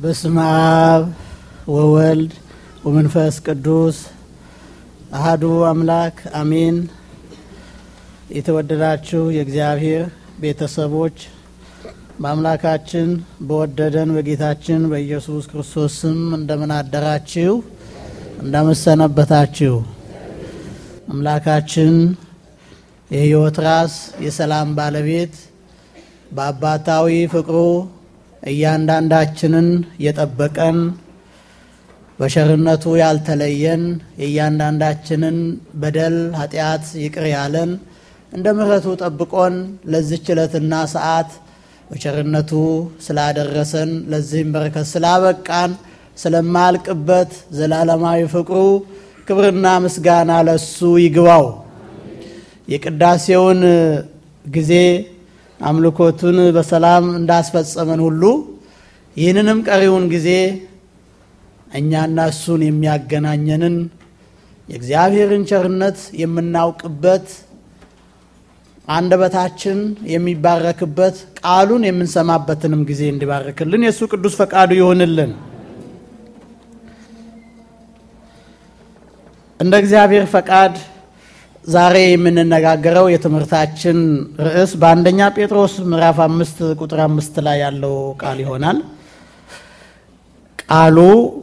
በስመ አብ ወወልድ ወመንፈስ ቅዱስ አህዱ አምላክ አሜን። የተወደዳችሁ የእግዚአብሔር ቤተሰቦች በአምላካችን በወደደን በጌታችን በኢየሱስ ክርስቶስ ስም እንደምን አደራችሁ? እንደምን ሰነበታችሁ? አምላካችን የሕይወት ራስ የሰላም ባለቤት በአባታዊ ፍቅሩ እያንዳንዳችንን የጠበቀን በሸርነቱ ያልተለየን የእያንዳንዳችንን በደል ኃጢአት ይቅር ያለን እንደ ምሕረቱ ጠብቆን ለዚች ዕለትና ሰዓት በቸርነቱ ስላደረሰን ለዚህም በረከት ስላበቃን ስለማያልቅበት ዘላለማዊ ፍቅሩ ክብርና ምስጋና ለሱ ይግባው። የቅዳሴውን ጊዜ አምልኮቱን በሰላም እንዳስፈጸመን ሁሉ ይህንንም ቀሪውን ጊዜ እኛና እሱን የሚያገናኘንን የእግዚአብሔርን ቸርነት የምናውቅበት አንደበታችን የሚባረክበት ቃሉን የምንሰማበትንም ጊዜ እንዲባርክልን የእሱ ቅዱስ ፈቃዱ ይሆንልን። እንደ እግዚአብሔር ፈቃድ ዛሬ የምንነጋገረው የትምህርታችን ርዕስ በአንደኛ ጴጥሮስ ምዕራፍ አምስት ቁጥር አምስት ላይ ያለው ቃል ይሆናል። ቃሉ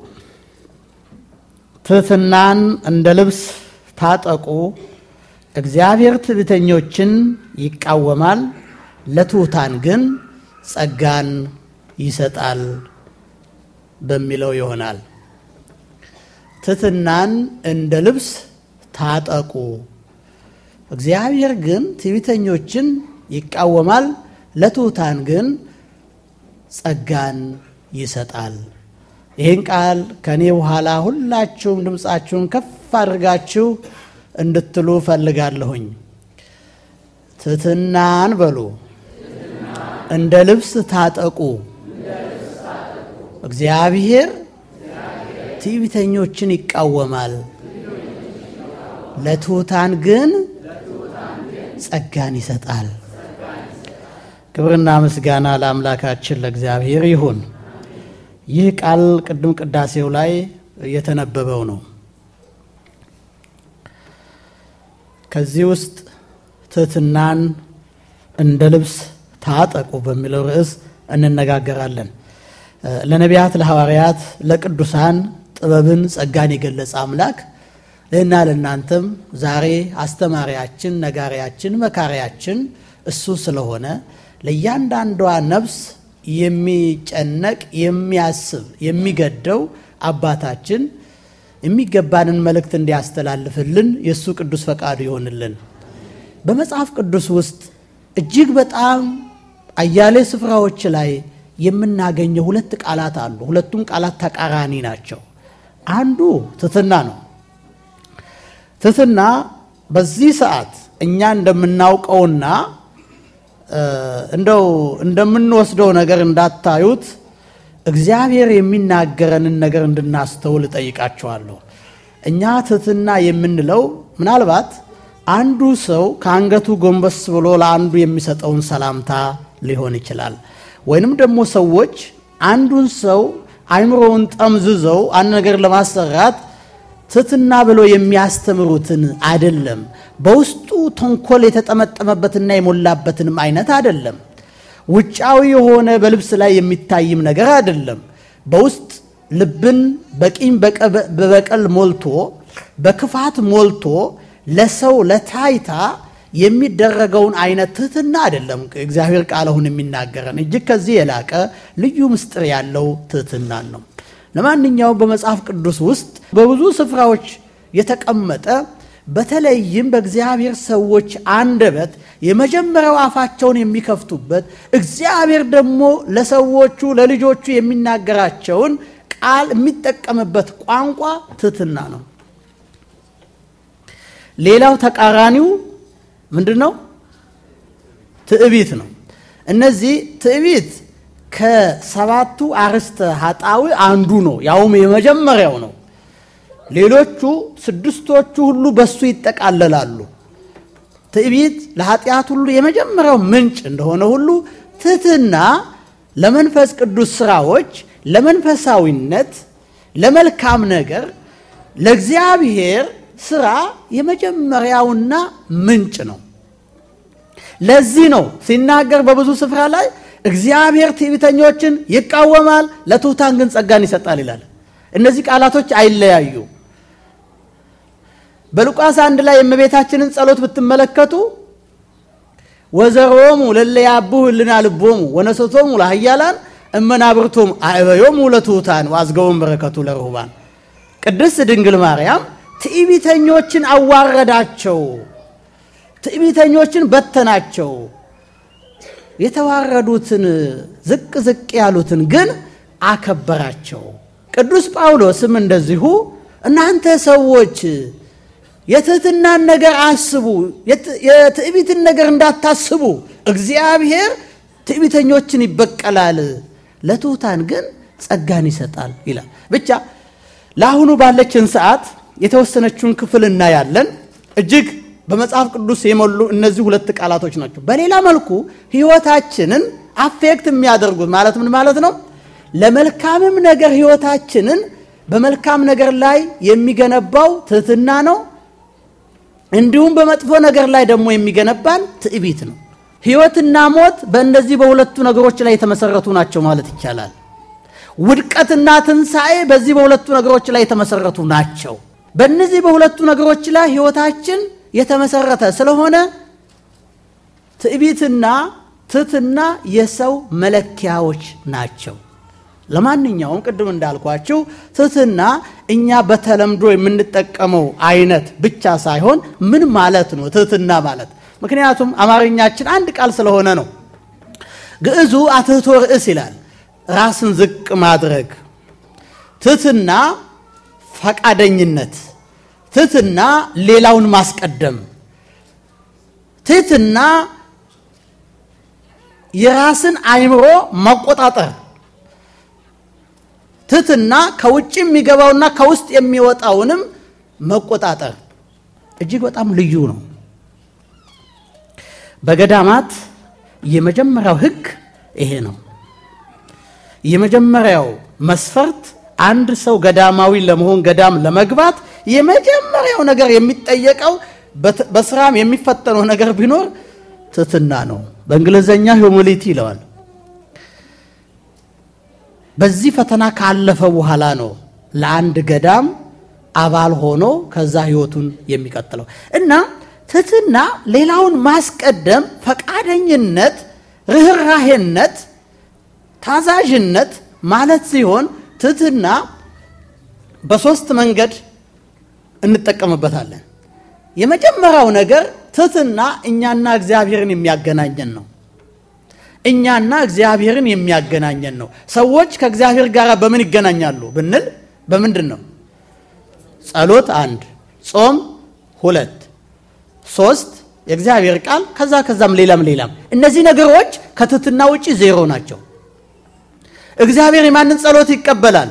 ትሕትናን እንደ ልብስ ታጠቁ፣ እግዚአብሔር ትዕቢተኞችን ይቃወማል፣ ለትሑታን ግን ጸጋን ይሰጣል በሚለው ይሆናል። ትሕትናን እንደ ልብስ ታጠቁ እግዚአብሔር ግን ትዕቢተኞችን ይቃወማል፣ ለትሑታን ግን ጸጋን ይሰጣል። ይህን ቃል ከእኔ በኋላ ሁላችሁም ድምፃችሁን ከፍ አድርጋችሁ እንድትሉ ፈልጋለሁኝ። ትሕትናን በሉ፣ እንደ ልብስ ታጠቁ። እግዚአብሔር ትዕቢተኞችን ይቃወማል፣ ለትሑታን ግን ጸጋን ይሰጣል። ክብርና ምስጋና ለአምላካችን ለእግዚአብሔር ይሁን። ይህ ቃል ቅድም ቅዳሴው ላይ የተነበበው ነው። ከዚህ ውስጥ ትሕትናን እንደ ልብስ ታጠቁ በሚለው ርዕስ እንነጋገራለን። ለነቢያት፣ ለሐዋርያት፣ ለቅዱሳን ጥበብን፣ ጸጋን የገለጸ አምላክ ለእና ለእናንተም ዛሬ አስተማሪያችን፣ ነጋሪያችን፣ መካሪያችን እሱ ስለሆነ ለእያንዳንዷ ነፍስ የሚጨነቅ የሚያስብ የሚገደው አባታችን የሚገባንን መልእክት እንዲያስተላልፍልን የእሱ ቅዱስ ፈቃዱ ይሆንልን። በመጽሐፍ ቅዱስ ውስጥ እጅግ በጣም አያሌ ስፍራዎች ላይ የምናገኘው ሁለት ቃላት አሉ። ሁለቱም ቃላት ተቃራኒ ናቸው። አንዱ ትሕትና ነው። ትሕትና በዚህ ሰዓት እኛ እንደምናውቀውና እንደው እንደምንወስደው ነገር እንዳታዩት እግዚአብሔር የሚናገረንን ነገር እንድናስተውል እጠይቃቸዋለሁ። እኛ ትሕትና የምንለው ምናልባት አንዱ ሰው ከአንገቱ ጎንበስ ብሎ ለአንዱ የሚሰጠውን ሰላምታ ሊሆን ይችላል። ወይንም ደግሞ ሰዎች አንዱን ሰው አይምሮውን ጠምዝዘው አንድ ነገር ለማሰራት ትሕትና ብሎ የሚያስተምሩትን አይደለም። በውስጡ ተንኮል የተጠመጠመበትና የሞላበትንም አይነት አይደለም። ውጫዊ የሆነ በልብስ ላይ የሚታይም ነገር አይደለም። በውስጥ ልብን በቂም በበቀል ሞልቶ በክፋት ሞልቶ ለሰው ለታይታ የሚደረገውን አይነት ትሕትና አይደለም። እግዚአብሔር ቃል አሁን የሚናገረን እጅግ ከዚህ የላቀ ልዩ ምስጢር ያለው ትሕትናን ነው። ለማንኛውም በመጽሐፍ ቅዱስ ውስጥ በብዙ ስፍራዎች የተቀመጠ በተለይም በእግዚአብሔር ሰዎች አንደበት የመጀመሪያው አፋቸውን የሚከፍቱበት እግዚአብሔር ደግሞ ለሰዎቹ ለልጆቹ የሚናገራቸውን ቃል የሚጠቀምበት ቋንቋ ትሕትና ነው። ሌላው ተቃራኒው ምንድን ነው? ትዕቢት ነው። እነዚህ ትዕቢት ከሰባቱ አርዕስተ ኃጣዊ አንዱ ነው፣ ያውም የመጀመሪያው ነው። ሌሎቹ ስድስቶቹ ሁሉ በሱ ይጠቃለላሉ። ትዕቢት ለኃጢአት ሁሉ የመጀመሪያው ምንጭ እንደሆነ ሁሉ ትሕትና ለመንፈስ ቅዱስ ስራዎች ለመንፈሳዊነት፣ ለመልካም ነገር፣ ለእግዚአብሔር ስራ የመጀመሪያውና ምንጭ ነው። ለዚህ ነው ሲናገር በብዙ ስፍራ ላይ እግዚአብሔር ትዕቢተኞችን ይቃወማል፣ ለትሑታን ግን ጸጋን ይሰጣል ይላል። እነዚህ ቃላቶች አይለያዩ። በሉቃስ አንድ ላይ የእመቤታችንን ጸሎት ብትመለከቱ ወዘሮሙ ለለያቡ ህልና ልቦሙ ወነሰቶሙ ለኃያላን እመናብርቶም አዕበዮሙ ለትሑታን ወአዝገቦሙ በረከቱ ለርሁባን። ቅድስት ድንግል ማርያም ትዕቢተኞችን አዋረዳቸው፣ ትዕቢተኞችን በተናቸው፣ የተዋረዱትን ዝቅ ዝቅ ያሉትን ግን አከበራቸው። ቅዱስ ጳውሎስም እንደዚሁ እናንተ ሰዎች የትህትናን ነገር አስቡ፣ የትዕቢትን ነገር እንዳታስቡ፣ እግዚአብሔር ትዕቢተኞችን ይበቀላል፣ ለትሑታን ግን ጸጋን ይሰጣል ይላል። ብቻ ለአሁኑ ባለችን ሰዓት የተወሰነችውን ክፍል እናያለን። እጅግ በመጽሐፍ ቅዱስ የሞሉ እነዚህ ሁለት ቃላቶች ናቸው። በሌላ መልኩ ሕይወታችንን አፌክት የሚያደርጉት ማለት ምን ማለት ነው? ለመልካምም ነገር ሕይወታችንን በመልካም ነገር ላይ የሚገነባው ትህትና ነው። እንዲሁም በመጥፎ ነገር ላይ ደግሞ የሚገነባን ትዕቢት ነው። ሕይወትና ሞት በእነዚህ በሁለቱ ነገሮች ላይ የተመሰረቱ ናቸው ማለት ይቻላል። ውድቀትና ትንሣኤ በዚህ በሁለቱ ነገሮች ላይ የተመሰረቱ ናቸው። በእነዚህ በሁለቱ ነገሮች ላይ ሕይወታችን የተመሰረተ ስለሆነ ትዕቢትና ትህትና የሰው መለኪያዎች ናቸው። ለማንኛውም ቅድም እንዳልኳችሁ ትህትና እኛ በተለምዶ የምንጠቀመው አይነት ብቻ ሳይሆን ምን ማለት ነው ትህትና ማለት? ምክንያቱም አማርኛችን አንድ ቃል ስለሆነ ነው። ግዕዙ አትህቶ ርእስ ይላል፣ ራስን ዝቅ ማድረግ። ትህትና ፈቃደኝነት፣ ትህትና ሌላውን ማስቀደም፣ ትህትና የራስን አእምሮ መቆጣጠር ትህትና ከውጭ የሚገባውና ከውስጥ የሚወጣውንም መቆጣጠር እጅግ በጣም ልዩ ነው። በገዳማት የመጀመሪያው ሕግ ይሄ ነው። የመጀመሪያው መስፈርት አንድ ሰው ገዳማዊ ለመሆን ገዳም ለመግባት የመጀመሪያው ነገር የሚጠየቀው በስራም የሚፈተነው ነገር ቢኖር ትህትና ነው። በእንግሊዝኛ ሂዩሚሊቲ ይለዋል። በዚህ ፈተና ካለፈ በኋላ ነው ለአንድ ገዳም አባል ሆኖ ከዛ ህይወቱን የሚቀጥለው እና ትህትና ሌላውን ማስቀደም፣ ፈቃደኝነት፣ ርኅራሄነት፣ ታዛዥነት ማለት ሲሆን ትህትና በሶስት መንገድ እንጠቀምበታለን። የመጀመሪያው ነገር ትህትና እኛና እግዚአብሔርን የሚያገናኘን ነው። እኛና እግዚአብሔርን የሚያገናኘን ነው። ሰዎች ከእግዚአብሔር ጋር በምን ይገናኛሉ ብንል በምንድን ነው? ጸሎት አንድ፣ ጾም ሁለት፣ ሶስት የእግዚአብሔር ቃል ከዛ ከዛም ሌላም ሌላም። እነዚህ ነገሮች ከትህትና ውጭ ዜሮ ናቸው። እግዚአብሔር የማንን ጸሎት ይቀበላል?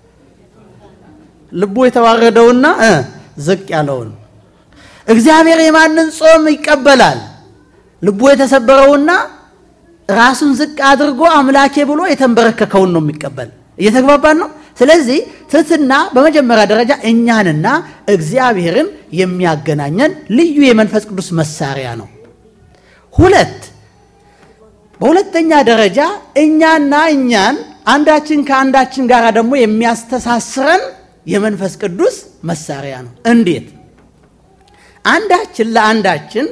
ልቡ የተዋረደውና ዝቅ ያለውን። እግዚአብሔር የማንን ጾም ይቀበላል? ልቡ የተሰበረውና ራሱን ዝቅ አድርጎ አምላኬ ብሎ የተንበረከከውን ነው የሚቀበል። እየተግባባን ነው። ስለዚህ ትህትና በመጀመሪያ ደረጃ እኛንና እግዚአብሔርን የሚያገናኘን ልዩ የመንፈስ ቅዱስ መሳሪያ ነው። ሁለት በሁለተኛ ደረጃ እኛና እኛን አንዳችን ከአንዳችን ጋር ደግሞ የሚያስተሳስረን የመንፈስ ቅዱስ መሳሪያ ነው። እንዴት? አንዳችን ለአንዳችን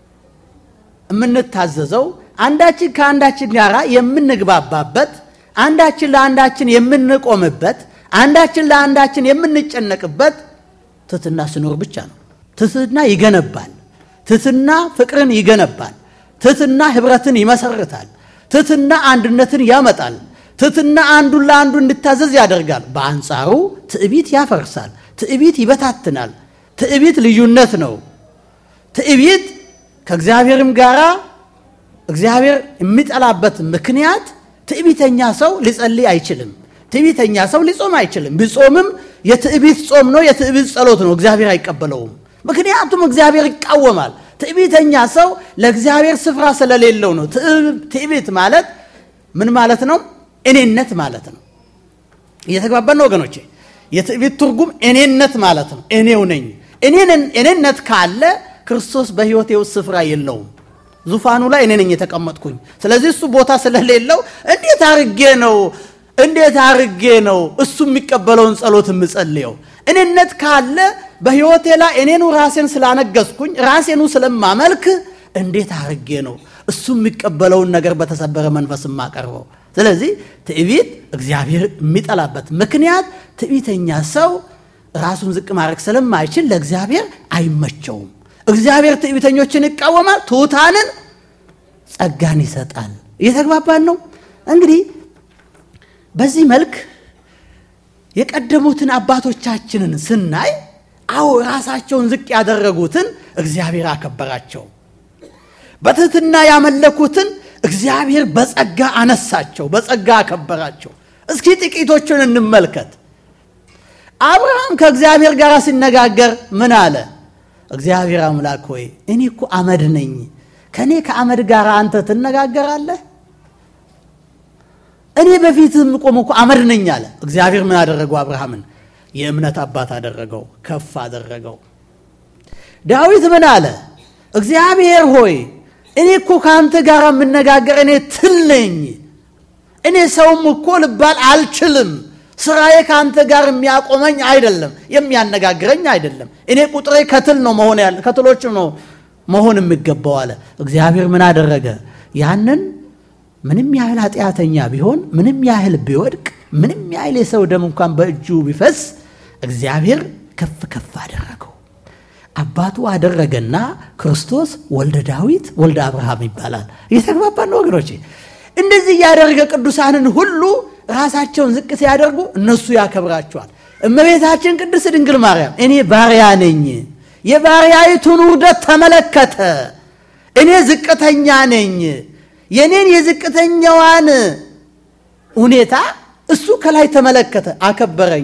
የምንታዘዘው አንዳችን ከአንዳችን ጋር የምንግባባበት አንዳችን ለአንዳችን የምንቆምበት አንዳችን ለአንዳችን የምንጨነቅበት ትህትና ስኖር ብቻ ነው። ትህትና ይገነባል። ትህትና ፍቅርን ይገነባል። ትህትና ህብረትን ይመሰርታል። ትህትና አንድነትን ያመጣል። ትህትና አንዱን ለአንዱ እንድታዘዝ ያደርጋል። በአንጻሩ ትዕቢት ያፈርሳል። ትዕቢት ይበታትናል። ትዕቢት ልዩነት ነው። ትዕቢት ከእግዚአብሔርም ጋር እግዚአብሔር የሚጠላበት ምክንያት ትዕቢተኛ ሰው ሊጸልይ አይችልም። ትዕቢተኛ ሰው ሊጾም አይችልም። ቢጾምም የትዕቢት ጾም ነው፣ የትዕቢት ጸሎት ነው። እግዚአብሔር አይቀበለውም። ምክንያቱም እግዚአብሔር ይቃወማል። ትዕቢተኛ ሰው ለእግዚአብሔር ስፍራ ስለሌለው ነው። ትዕቢት ማለት ምን ማለት ነው? እኔነት ማለት ነው። እየተግባባን ነው ወገኖቼ። የትዕቢት ትርጉም እኔነት ማለት ነው። እኔው ነኝ። እኔነት ካለ ክርስቶስ በሕይወቴ ውስጥ ስፍራ የለውም። ዙፋኑ ላይ እኔ ነኝ የተቀመጥኩኝ። ስለዚህ እሱ ቦታ ስለሌለው እንዴት አርጌ ነው እንዴት አርጌ ነው እሱ የሚቀበለውን ጸሎት የምጸልየው? እኔነት ካለ በሕይወቴ ላይ እኔኑ ራሴን ስላነገስኩኝ ራሴኑ ስለማመልክ እንዴት አርጌ ነው እሱ የሚቀበለውን ነገር በተሰበረ መንፈስ የማቀርበው? ስለዚህ ትዕቢት እግዚአብሔር የሚጠላበት ምክንያት ትዕቢተኛ ሰው ራሱን ዝቅ ማድረግ ስለማይችል ለእግዚአብሔር አይመቸውም። እግዚአብሔር ትዕቢተኞችን ይቃወማል፣ ትሑታንን ጸጋን ይሰጣል። እየተግባባን ነው እንግዲህ በዚህ መልክ የቀደሙትን አባቶቻችንን ስናይ አዎ ራሳቸውን ዝቅ ያደረጉትን እግዚአብሔር አከበራቸው። በትህትና ያመለኩትን እግዚአብሔር በጸጋ አነሳቸው፣ በጸጋ አከበራቸው። እስኪ ጥቂቶቹን እንመልከት። አብርሃም ከእግዚአብሔር ጋር ሲነጋገር ምን አለ? እግዚአብሔር አምላክ ሆይ እኔ እኮ አመድ ነኝ፣ ከእኔ ከአመድ ጋር አንተ ትነጋገራለህ? እኔ በፊትህ የምቆም እኮ አመድ ነኝ አለ። እግዚአብሔር ምን አደረገው? አብርሃምን የእምነት አባት አደረገው፣ ከፍ አደረገው። ዳዊት ምን አለ? እግዚአብሔር ሆይ እኔ እኮ ከአንተ ጋር የምነጋገር እኔ ትል ነኝ፣ እኔ ሰውም እኮ ልባል አልችልም። ስራዬ ከአንተ ጋር የሚያቆመኝ አይደለም፣ የሚያነጋግረኝ አይደለም። እኔ ቁጥሬ ከትል ነው መሆን ያለ ከትሎችም ነው መሆን የሚገባው አለ። እግዚአብሔር ምን አደረገ? ያንን ምንም ያህል ኃጢአተኛ ቢሆን ምንም ያህል ቢወድቅ ምንም ያህል የሰው ደም እንኳን በእጁ ቢፈስ እግዚአብሔር ከፍ ከፍ አደረገው። አባቱ አደረገና ክርስቶስ ወልደ ዳዊት ወልደ አብርሃም ይባላል። እየተግባባን ነው ወገኖቼ። እንደዚህ እያደረገ ቅዱሳንን ሁሉ ራሳቸውን ዝቅ ሲያደርጉ እነሱ ያከብራቸዋል። እመቤታችን ቅድስት ድንግል ማርያም እኔ ባሪያ ነኝ፣ የባሪያይቱን ውርደት ተመለከተ። እኔ ዝቅተኛ ነኝ የኔን የዝቅተኛዋን ሁኔታ እሱ ከላይ ተመለከተ፣ አከበረኝ።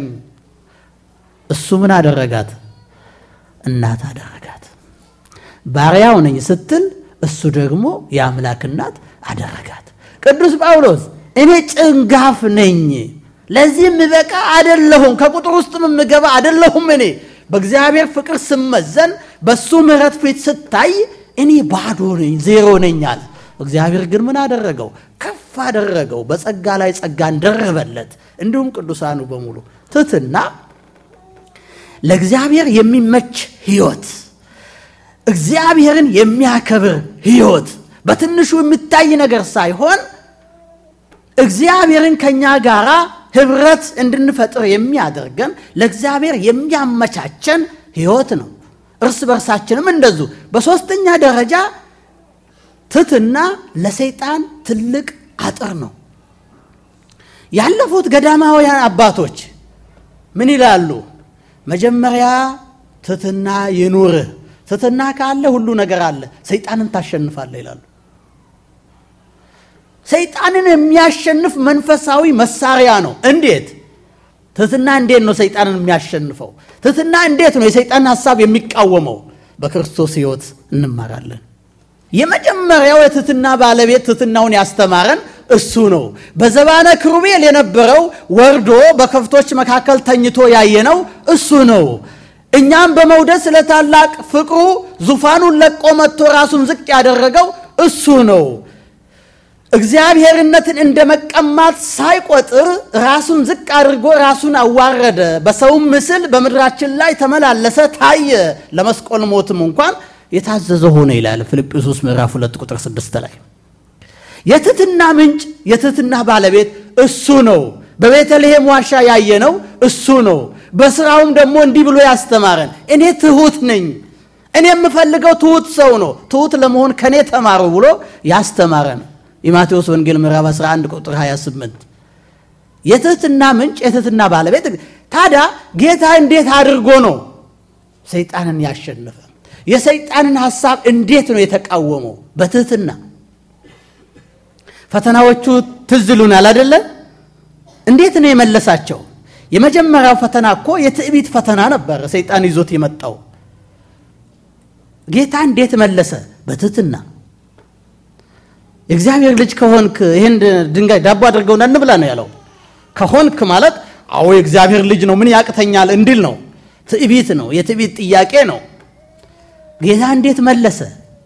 እሱ ምን አደረጋት? እናት አደረጋት። ባሪያው ነኝ ስትል እሱ ደግሞ የአምላክ እናት አደረጋት። ቅዱስ ጳውሎስ እኔ ጭንጋፍ ነኝ፣ ለዚህ የምበቃ አደለሁም፣ ከቁጥር ውስጥም የምገባ አደለሁም። እኔ በእግዚአብሔር ፍቅር ስመዘን፣ በእሱ ምሕረት ፊት ስታይ እኔ ባዶ ነኝ፣ ዜሮ ነኝ አለ። እግዚአብሔር ግን ምን አደረገው? ከፍ አደረገው። በጸጋ ላይ ጸጋን ደረበለት። እንዲሁም ቅዱሳኑ በሙሉ ትሕትና ለእግዚአብሔር የሚመች ሕይወት፣ እግዚአብሔርን የሚያከብር ሕይወት በትንሹ የሚታይ ነገር ሳይሆን እግዚአብሔርን ከእኛ ጋር ኅብረት እንድንፈጥር የሚያደርገን ለእግዚአብሔር የሚያመቻቸን ሕይወት ነው። እርስ በርሳችንም እንደዙ። በሦስተኛ ደረጃ ትሕትና ለሰይጣን ትልቅ አጥር ነው። ያለፉት ገዳማውያን አባቶች ምን ይላሉ? መጀመሪያ ትሕትና ይኑርህ፣ ትሕትና ካለ ሁሉ ነገር አለ፣ ሰይጣንን ታሸንፋለህ ይላሉ። ሰይጣንን የሚያሸንፍ መንፈሳዊ መሳሪያ ነው። እንዴት? ትሕትና እንዴት ነው ሰይጣንን የሚያሸንፈው? ትሕትና እንዴት ነው የሰይጣንን ሐሳብ የሚቃወመው? በክርስቶስ ሕይወት እንማራለን። የመጀመሪያው የትሕትና ባለቤት ትሕትናውን ያስተማረን እሱ ነው። በዘባነ ክሩቤል የነበረው ወርዶ በከብቶች መካከል ተኝቶ ያየነው እሱ ነው። እኛም በመውደድ ስለ ታላቅ ፍቅሩ ዙፋኑን ለቆ መጥቶ ራሱን ዝቅ ያደረገው እሱ ነው። እግዚአብሔርነትን እንደ መቀማት ሳይቆጥር ራሱን ዝቅ አድርጎ ራሱን አዋረደ። በሰውም ምስል በምድራችን ላይ ተመላለሰ፣ ታየ። ለመስቀል ሞትም እንኳን የታዘዘ ሆነ ይላል ፊልጵስዩስ ምዕራፍ 2 ቁጥር 6 ላይ። የትሕትና ምንጭ የትሕትና ባለቤት እሱ ነው። በቤተልሔም ዋሻ ያየነው እሱ ነው። በስራውም ደግሞ እንዲህ ብሎ ያስተማረን እኔ ትሑት ነኝ፣ እኔ የምፈልገው ትሑት ሰው ነው፣ ትሑት ለመሆን ከእኔ ተማሩ ብሎ ያስተማረን የማቴዎስ ወንጌል ምዕራፍ 11 ቁጥር 28 የትሕትና ምንጭ የትሕትና ባለቤት። ታዲያ ጌታ እንዴት አድርጎ ነው ሰይጣንን ያሸነፈ? የሰይጣንን ሐሳብ እንዴት ነው የተቃወመው? በትሕትና ፈተናዎቹ ትዝ ይሉናል አይደለ? እንዴት ነው የመለሳቸው? የመጀመሪያው ፈተና እኮ የትዕቢት ፈተና ነበር፣ ሰይጣን ይዞት የመጣው። ጌታ እንዴት መለሰ? በትሕትና የእግዚአብሔር ልጅ ከሆንክ ይህን ድንጋይ ዳቦ አድርገውና እንብላ ነው ያለው። ከሆንክ ማለት አዎ የእግዚአብሔር ልጅ ነው ምን ያቅተኛል እንዲል ነው። ትዕቢት ነው። የትዕቢት ጥያቄ ነው። ጌታ እንዴት መለሰ?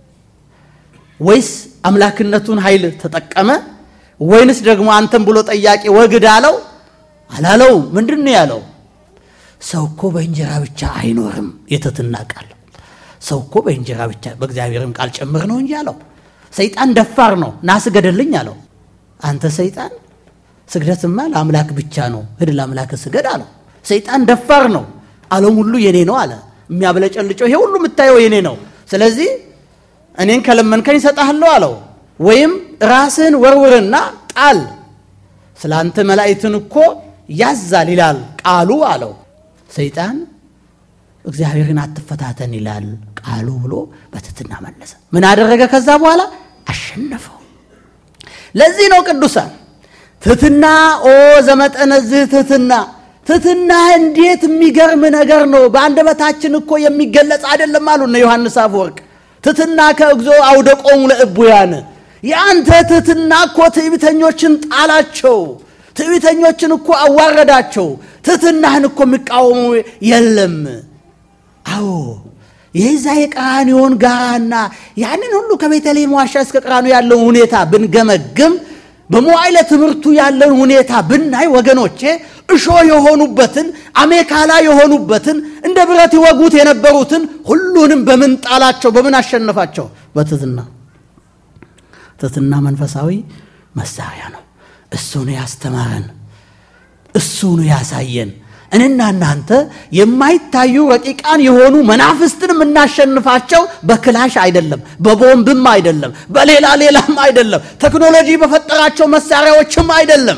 ወይስ አምላክነቱን ኃይል ተጠቀመ? ወይንስ ደግሞ አንተም ብሎ ጠያቂ ወግድ አለው? አላለው። ምንድን ነው ያለው? ሰው እኮ በእንጀራ ብቻ አይኖርም። የትህትና ቃል ሰው እኮ በእንጀራ ብቻ በእግዚአብሔርም ቃል ጭምር ነው እንጂ አለው። ሰይጣን ደፋር ነው። ና ስገደልኝ አለው። አንተ ሰይጣን ስግደትማ ለአምላክ ብቻ ነው፣ ሂድ ለአምላክ ስገድ አለው። ሰይጣን ደፋር ነው። ዓለም ሁሉ የኔ ነው አለ። የሚያብለጨልጨው ይሄ ሁሉ የምታየው የኔ ነው። ስለዚህ እኔን ከለመንከኝ እሰጥሃለሁ አለው። ወይም ራስህን ወርውርና ጣል፣ ስለ አንተ መላእክትን እኮ ያዛል ይላል ቃሉ አለው። ሰይጣን እግዚአብሔርን አትፈታተን ይላል ቃሉ ብሎ በትህትና መለሰ። ምን አደረገ? ከዛ በኋላ አሸነፈው። ለዚህ ነው ቅዱሳን ትህትና ኦ ዘመጠነዝህ ትህትና ትህትና እንዴት የሚገርም ነገር ነው። በአንደበታችን እኮ የሚገለጽ አይደለም አሉ እነ ዮሐንስ አፈወርቅ። ትህትና ከእግዞ አውደቆሙ ለእቡያን የአንተ ትህትና እኮ ትዕቢተኞችን ጣላቸው፣ ትዕቢተኞችን እኮ አዋረዳቸው። ትህትናህን እኮ የሚቃወሙ የለም። አዎ የዛ የቀራንዮን ጋራና ያንን ሁሉ ከቤተልሔም ዋሻ እስከ ቀራንዮ ያለውን ሁኔታ ብንገመግም በመዋዕለ ትምህርቱ ያለን ሁኔታ ብናይ ወገኖቼ እሾ የሆኑበትን አሜካላ የሆኑበትን እንደ ብረት ይወጉት የነበሩትን ሁሉንም በምን ጣላቸው? በምን አሸነፋቸው? በትህትና። ትህትና መንፈሳዊ መሳሪያ ነው። እሱ ነው ያስተማረን፣ እሱ ነው ያሳየን። እኔና እናንተ የማይታዩ ረቂቃን የሆኑ መናፍስትን የምናሸንፋቸው በክላሽ አይደለም፣ በቦምብም አይደለም፣ በሌላ ሌላም አይደለም፣ ቴክኖሎጂ በፈጠራቸው መሳሪያዎችም አይደለም።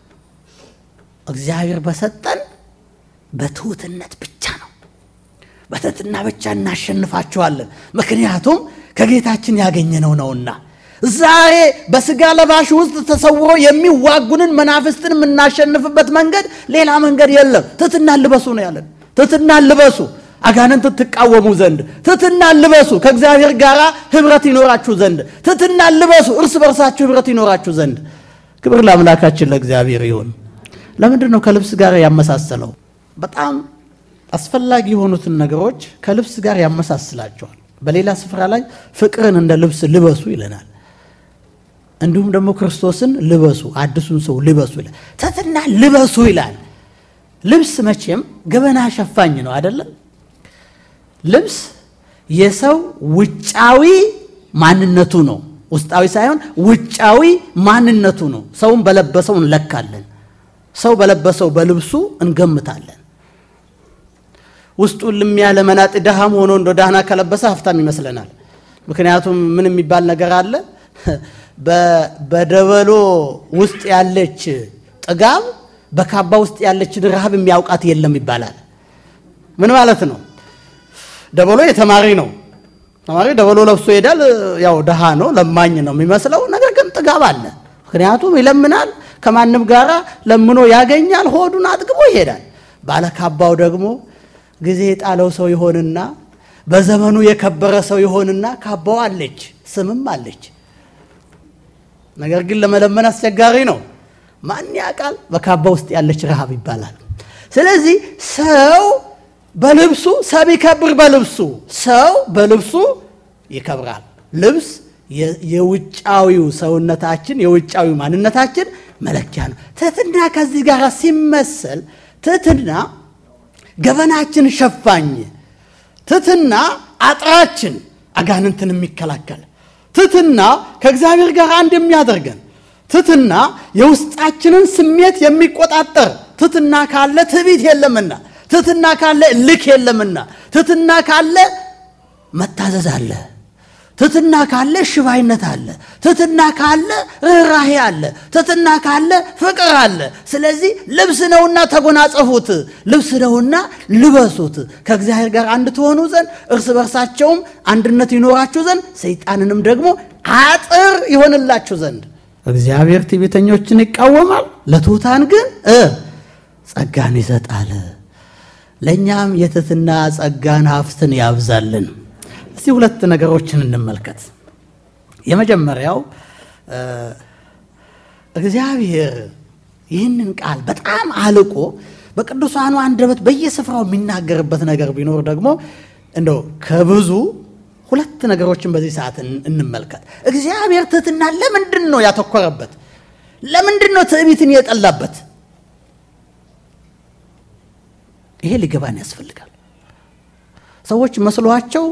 እግዚአብሔር በሰጠን በትሑትነት ብቻ ነው። በትሕትና ብቻ እናሸንፋቸዋለን። ምክንያቱም ከጌታችን ያገኘነው ነውና። ዛሬ በስጋ ለባሽ ውስጥ ተሰውሮ የሚዋጉንን መናፍስትን የምናሸንፍበት መንገድ ሌላ መንገድ የለም። ትሕትናን ልበሱ ነው ያለን። ትሕትናን ልበሱ አጋንንት ትቃወሙ ዘንድ፣ ትሕትናን ልበሱ ከእግዚአብሔር ጋር ኅብረት ይኖራችሁ ዘንድ፣ ትሕትናን ልበሱ እርስ በርሳችሁ ኅብረት ይኖራችሁ ዘንድ። ክብር ለአምላካችን ለእግዚአብሔር ይሁን። ለምንድን ነው ከልብስ ጋር ያመሳሰለው? በጣም አስፈላጊ የሆኑትን ነገሮች ከልብስ ጋር ያመሳስላቸዋል። በሌላ ስፍራ ላይ ፍቅርን እንደ ልብስ ልበሱ ይለናል። እንዲሁም ደግሞ ክርስቶስን ልበሱ አዲሱን ሰው ልበሱ ይላል። ትሕትና ልበሱ ይላል። ልብስ መቼም ገበና ሸፋኝ ነው አይደለም። ልብስ የሰው ውጫዊ ማንነቱ ነው፣ ውስጣዊ ሳይሆን ውጫዊ ማንነቱ ነው። ሰውን በለበሰው እንለካለን። ሰው በለበሰው በልብሱ እንገምታለን። ውስጡ ልም ያለ መናጢ ድሃም ሆኖ እንደ ዳህና ከለበሰ ሀብታም ይመስለናል። ምክንያቱም ምን የሚባል ነገር አለ በደበሎ ውስጥ ያለች ጥጋብ በካባ ውስጥ ያለችን ረሃብ የሚያውቃት የለም ይባላል። ምን ማለት ነው? ደበሎ የተማሪ ነው። ተማሪ ደበሎ ለብሶ ይሄዳል። ያው ድሃ ነው፣ ለማኝ ነው የሚመስለው። ነገር ግን ጥጋብ አለ። ምክንያቱም ይለምናል፣ ከማንም ጋር ለምኖ ያገኛል፣ ሆዱን አጥግቦ ይሄዳል። ባለካባው ደግሞ ጊዜ የጣለው ሰው ይሆንና በዘመኑ የከበረ ሰው ይሆንና ካባው አለች፣ ስምም አለች ነገር ግን ለመለመን አስቸጋሪ ነው። ማን ያውቃል? በካባ ውስጥ ያለች ረሃብ ይባላል። ስለዚህ ሰው በልብሱ ሰብ ይከብር፣ በልብሱ ሰው በልብሱ ይከብራል። ልብስ የውጫዊው ሰውነታችን የውጫዊ ማንነታችን መለኪያ ነው። ትሕትና ከዚህ ጋር ሲመሰል ትሕትና ገበናችን ሸፋኝ፣ ትሕትና አጥራችን አጋንንትን የሚከላከል ትሕትና ከእግዚአብሔር ጋር አንድ የሚያደርገን ትሕትና የውስጣችንን ስሜት የሚቆጣጠር ትሕትና ካለ ትዕቢት የለምና፣ ትሕትና ካለ እልክ የለምና፣ ትሕትና ካለ መታዘዝ አለ፣ ትሕትና ካለ ሽባይነት አለ፣ ትሕትና ካለ ርኅራሄ አለ፣ ትሕትና ካለ ፍቅር አለ። ስለዚህ ልብስ ነውና ተጎናጸፉት፣ ልብስ ነውና ልበሱት፣ ከእግዚአብሔር ጋር አንድ ትሆኑ ዘንድ እርስ በርሳቸውም አንድነት ይኖራችሁ ዘንድ ሰይጣንንም ደግሞ አጥር ይሆንላችሁ ዘንድ። እግዚአብሔር ትዕቢተኞችን ይቃወማል፣ ለትሑታን ግን ጸጋን ይሰጣል። ለእኛም የትሕትና ጸጋን ሀብትን ያብዛልን። እስቲ ሁለት ነገሮችን እንመልከት። የመጀመሪያው እግዚአብሔር ይህንን ቃል በጣም አልቆ በቅዱሳኑ አንደበት በየስፍራው የሚናገርበት ነገር ቢኖር ደግሞ እንደው ከብዙ ሁለት ነገሮችን በዚህ ሰዓት እንመልከት። እግዚአብሔር ትሕትና ለምንድን ነው ያተኮረበት? ለምንድን ነው ትዕቢትን የጠላበት? ይሄ ሊገባን ያስፈልጋል። ሰዎች መስሏቸው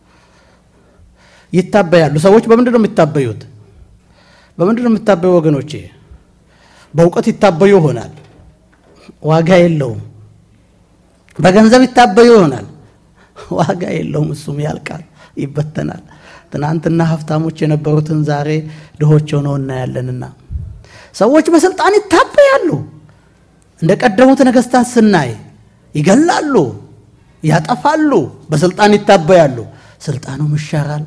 ይታበያሉ። ሰዎች በምንድን ነው የሚታበዩት? በምንድን ነው የሚታበዩ ወገኖቼ? በእውቀት ይታበዩ ይሆናል፣ ዋጋ የለውም። በገንዘብ ይታበዩ ይሆናል፣ ዋጋ የለውም። እሱም ያልቃል፣ ይበተናል። ትናንትና ሀብታሞች የነበሩትን ዛሬ ድሆች ሆነው እናያለንና ሰዎች በስልጣን ይታበያሉ። እንደ ቀደሙት ነገስታት ስናይ ይገላሉ፣ ያጠፋሉ፣ በስልጣን ይታበያሉ። ስልጣኑም ይሻራል።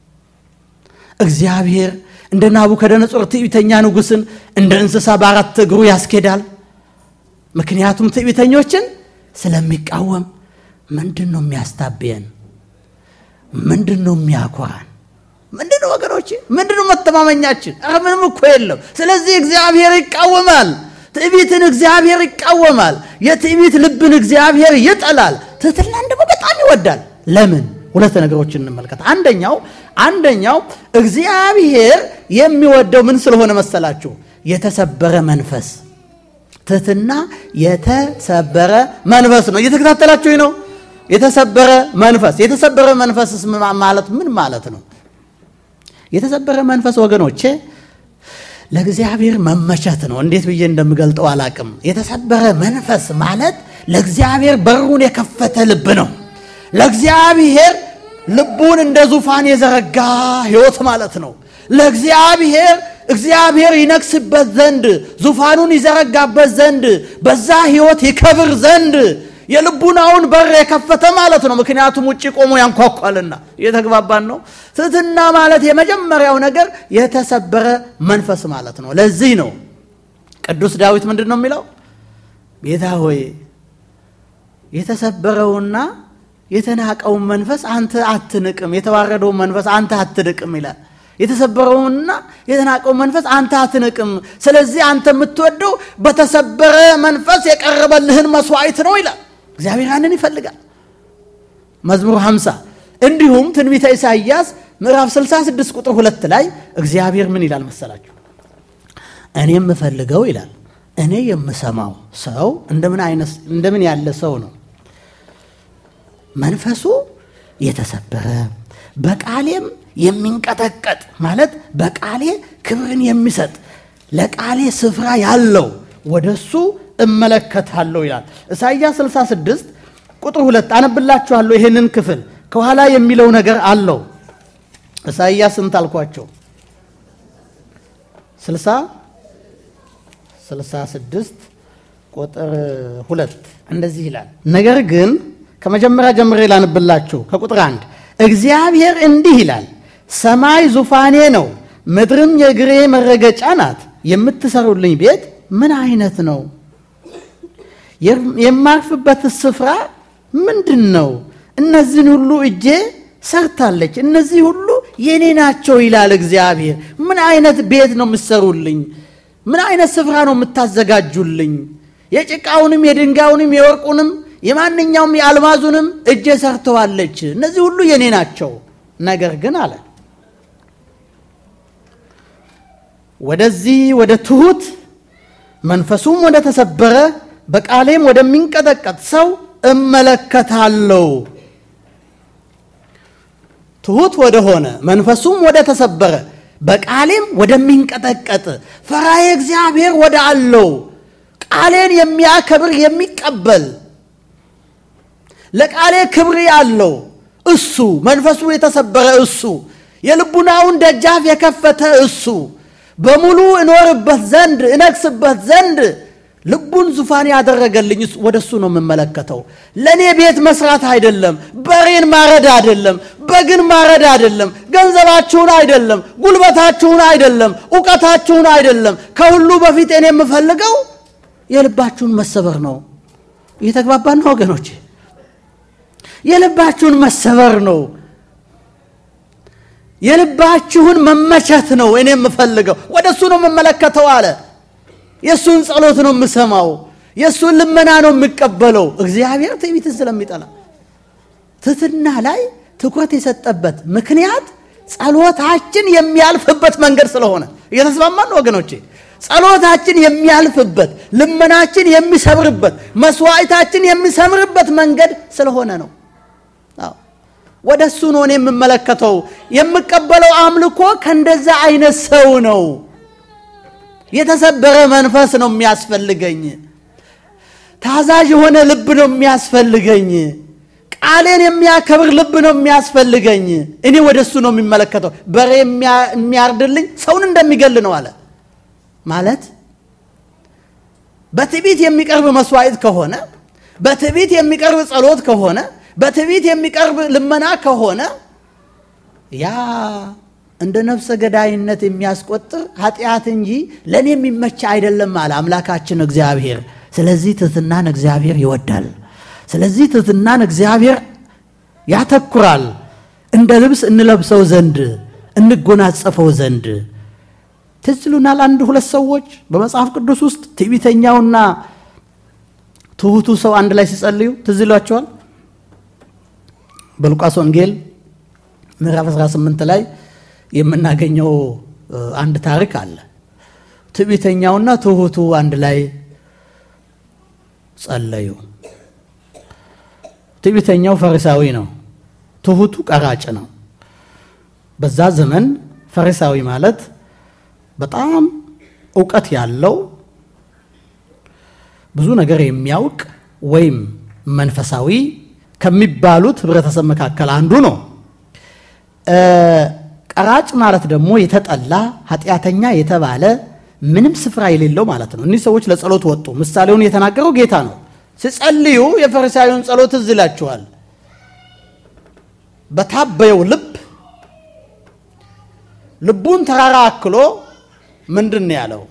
እግዚአብሔር እንደ ናቡከደነጾር ትዕቢተኛ ንጉሥን እንደ እንስሳ በአራት እግሩ ያስኬዳል። ምክንያቱም ትዕቢተኞችን ስለሚቃወም። ምንድን ነው የሚያስታብየን? ምንድን ነው የሚያኮራን? ምንድን ነው ወገኖች? ምንድን ነው መተማመኛችን? ኧረ ምንም እኮ የለም። ስለዚህ እግዚአብሔር ይቃወማል። ትዕቢትን እግዚአብሔር ይቃወማል። የትዕቢት ልብን እግዚአብሔር ይጠላል። ትሕትናን ደግሞ በጣም ይወዳል። ለምን? ሁለት ነገሮችን እንመልከት። አንደኛው አንደኛው እግዚአብሔር የሚወደው ምን ስለሆነ መሰላችሁ? የተሰበረ መንፈስ። ትሕትና የተሰበረ መንፈስ ነው። እየተከታተላችሁ ነው። የተሰበረ መንፈስ። የተሰበረ መንፈስስ ማለት ምን ማለት ነው? የተሰበረ መንፈስ ወገኖቼ ለእግዚአብሔር መመቸት ነው። እንዴት ብዬ እንደምገልጠው አላቅም። የተሰበረ መንፈስ ማለት ለእግዚአብሔር በሩን የከፈተ ልብ ነው። ለእግዚአብሔር ልቡን እንደ ዙፋን የዘረጋ ሕይወት ማለት ነው። ለእግዚአብሔር እግዚአብሔር ይነግስበት ዘንድ ዙፋኑን ይዘረጋበት ዘንድ በዛ ሕይወት ይከብር ዘንድ የልቡናውን በር የከፈተ ማለት ነው። ምክንያቱም ውጭ ቆሞ ያንኳኳልና እየተግባባን ነው። ትሕትና ማለት የመጀመሪያው ነገር የተሰበረ መንፈስ ማለት ነው። ለዚህ ነው ቅዱስ ዳዊት ምንድን ነው የሚለው? ጌታ ሆይ የተሰበረውና የተናቀውን መንፈስ አንተ አትንቅም፣ የተዋረደውን መንፈስ አንተ አትንቅም ይላል። የተሰበረውንና የተናቀውን መንፈስ አንተ አትንቅም። ስለዚህ አንተ የምትወደው በተሰበረ መንፈስ የቀረበልህን መስዋዕት ነው ይላል። እግዚአብሔር ያንን ይፈልጋል። መዝሙር 50 እንዲሁም ትንቢተ ኢሳይያስ ምዕራፍ 66 ቁጥር ሁለት ላይ እግዚአብሔር ምን ይላል መሰላችሁ? እኔ የምፈልገው ይላል እኔ የምሰማው ሰው እንደምን አይነት እንደምን ያለ ሰው ነው? መንፈሱ የተሰበረ በቃሌም የሚንቀጠቀጥ ማለት በቃሌ ክብርን የሚሰጥ ለቃሌ ስፍራ ያለው ወደሱ እመለከታለሁ ይላል። ኢሳይያስ 66 ቁጥር ሁለት አነብላችኋለሁ። ይሄንን ክፍል ከኋላ የሚለው ነገር አለው። ኢሳይያስ ስንት አልኳቸው? 60 66 ቁጥር ሁለት እንደዚህ ይላል። ነገር ግን ከመጀመሪያ ጀምሬ ላንብላችሁ ከቁጥር አንድ እግዚአብሔር እንዲህ ይላል፣ ሰማይ ዙፋኔ ነው፣ ምድርም የእግሬ መረገጫ ናት። የምትሰሩልኝ ቤት ምን አይነት ነው? የማርፍበት ስፍራ ምንድን ነው? እነዚህን ሁሉ እጄ ሰርታለች፣ እነዚህ ሁሉ የኔ ናቸው ይላል እግዚአብሔር። ምን አይነት ቤት ነው የምትሰሩልኝ? ምን አይነት ስፍራ ነው የምታዘጋጁልኝ? የጭቃውንም የድንጋዩንም የወርቁንም የማንኛውም የአልማዙንም እጄ ሰርተዋለች። እነዚህ ሁሉ የኔ ናቸው። ነገር ግን አለ ወደዚህ ወደ ትሑት መንፈሱም ወደ ተሰበረ በቃሌም ወደሚንቀጠቀጥ ሰው እመለከታለሁ። ትሑት ወደሆነ መንፈሱም ወደ ተሰበረ በቃሌም ወደሚንቀጠቀጥ ፈራዬ እግዚአብሔር ወደ አለው ቃሌን የሚያከብር የሚቀበል ለቃሌ ክብር ያለው እሱ መንፈሱ የተሰበረ እሱ የልቡናውን ደጃፍ የከፈተ እሱ በሙሉ እኖርበት ዘንድ እነግስበት ዘንድ ልቡን ዙፋን ያደረገልኝ ወደ እሱ ነው የምመለከተው። ለእኔ ቤት መስራት አይደለም፣ በሬን ማረድ አይደለም፣ በግን ማረድ አይደለም፣ ገንዘባችሁን አይደለም፣ ጉልበታችሁን አይደለም፣ እውቀታችሁን አይደለም። ከሁሉ በፊት እኔ የምፈልገው የልባችሁን መሰበር ነው። እየተግባባን ነው ወገኖች? የልባችሁን መሰበር ነው። የልባችሁን መመቸት ነው እኔ የምፈልገው። ወደ እሱ ነው የምመለከተው አለ። የእሱን ጸሎት ነው የምሰማው፣ የእሱን ልመና ነው የሚቀበለው። እግዚአብሔር ትዕቢትን ስለሚጠላ ትሕትና ላይ ትኩረት የሰጠበት ምክንያት ጸሎታችን የሚያልፍበት መንገድ ስለሆነ እየተስማማን ወገኖቼ። ጸሎታችን የሚያልፍበት ልመናችን የሚሰምርበት መስዋዕታችን የሚሰምርበት መንገድ ስለሆነ ነው። ወደ እሱ ነው እኔ የምመለከተው። የምቀበለው አምልኮ ከእንደዛ አይነት ሰው ነው። የተሰበረ መንፈስ ነው የሚያስፈልገኝ። ታዛዥ የሆነ ልብ ነው የሚያስፈልገኝ። ቃሌን የሚያከብር ልብ ነው የሚያስፈልገኝ። እኔ ወደ እሱ ነው የሚመለከተው። በሬ የሚያርድልኝ ሰውን እንደሚገል ነው አለ ማለት በትዕቢት የሚቀርብ መስዋዕት ከሆነ በትዕቢት የሚቀርብ ጸሎት ከሆነ በትዕቢት የሚቀርብ ልመና ከሆነ ያ እንደ ነፍሰ ገዳይነት የሚያስቆጥር ኃጢአት እንጂ ለእኔ የሚመች አይደለም አለ አምላካችን እግዚአብሔር። ስለዚህ ትሕትናን እግዚአብሔር ይወዳል። ስለዚህ ትሕትናን እግዚአብሔር ያተኩራል። እንደ ልብስ እንለብሰው ዘንድ እንጎናጸፈው ዘንድ ትዝ ይሉናል። አንድ ሁለት ሰዎች በመጽሐፍ ቅዱስ ውስጥ ትዕቢተኛውና ትሑቱ ሰው አንድ ላይ ሲጸልዩ ትዝ ይሏቸዋል። በሉቃስ ወንጌል ምዕራፍ 18 ላይ የምናገኘው አንድ ታሪክ አለ። ትዕቢተኛውና ትሑቱ አንድ ላይ ጸለዩ። ትዕቢተኛው ፈሪሳዊ ነው፣ ትሑቱ ቀራጭ ነው። በዛ ዘመን ፈሪሳዊ ማለት በጣም እውቀት ያለው ብዙ ነገር የሚያውቅ ወይም መንፈሳዊ ከሚባሉት ህብረተሰብ መካከል አንዱ ነው። ቀራጭ ማለት ደግሞ የተጠላ ኃጢአተኛ የተባለ ምንም ስፍራ የሌለው ማለት ነው። እኒህ ሰዎች ለጸሎት ወጡ። ምሳሌውን የተናገረው ጌታ ነው። ሲጸልዩ የፈሪሳዊውን ጸሎት ትዝ ይላችኋል። በታበየው ልብ ልቡን ተራራ አክሎ ምንድን ነው ያለው?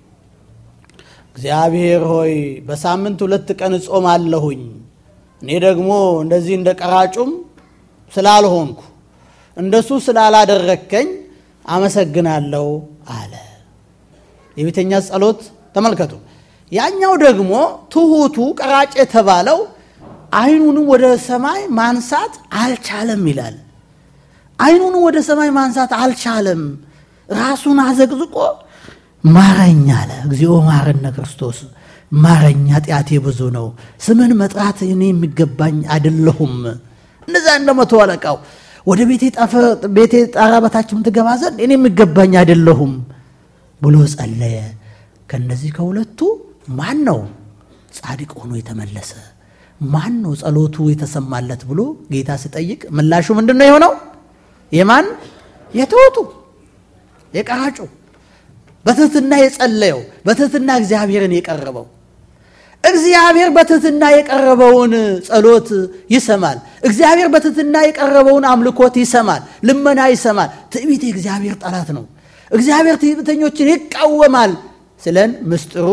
እግዚአብሔር ሆይ በሳምንት ሁለት ቀን እጾም አለሁኝ እኔ ደግሞ እንደዚህ እንደ ቀራጩም ስላልሆንኩ እንደሱ ስላላደረከኝ አመሰግናለሁ አለ። የቤተኛ ጸሎት ተመልከቱ። ያኛው ደግሞ ትሑቱ ቀራጭ የተባለው ዓይኑንም ወደ ሰማይ ማንሳት አልቻለም ይላል። ዓይኑንም ወደ ሰማይ ማንሳት አልቻለም። ራሱን አዘቅዝቆ ማረኝ አለ። እግዚኦ ማረነ ክርስቶስ ማረኝ፣ ኃጢአቴ ብዙ ነው። ስምን መጥራት እኔ የሚገባኝ አይደለሁም። እንደዛ እንደ መቶ አለቃው ወደ ቤቴ ጣራ በታችም ትገባ ዘንድ እኔ የሚገባኝ አይደለሁም ብሎ ጸለየ። ከነዚህ ከሁለቱ ማን ነው ጻድቅ ሆኖ የተመለሰ? ማን ነው ጸሎቱ የተሰማለት ብሎ ጌታ ሲጠይቅ ምላሹ ምንድን ነው የሆነው? የማን የትሑቱ የቀራጩ በትሕትና የጸለየው በትሕትና እግዚአብሔርን የቀረበው እግዚአብሔር በትሕትና የቀረበውን ጸሎት ይሰማል። እግዚአብሔር በትሕትና የቀረበውን አምልኮት ይሰማል፣ ልመና ይሰማል። ትዕቢት የእግዚአብሔር ጠላት ነው። እግዚአብሔር ትዕቢተኞችን ይቃወማል ስለን ምስጢሩ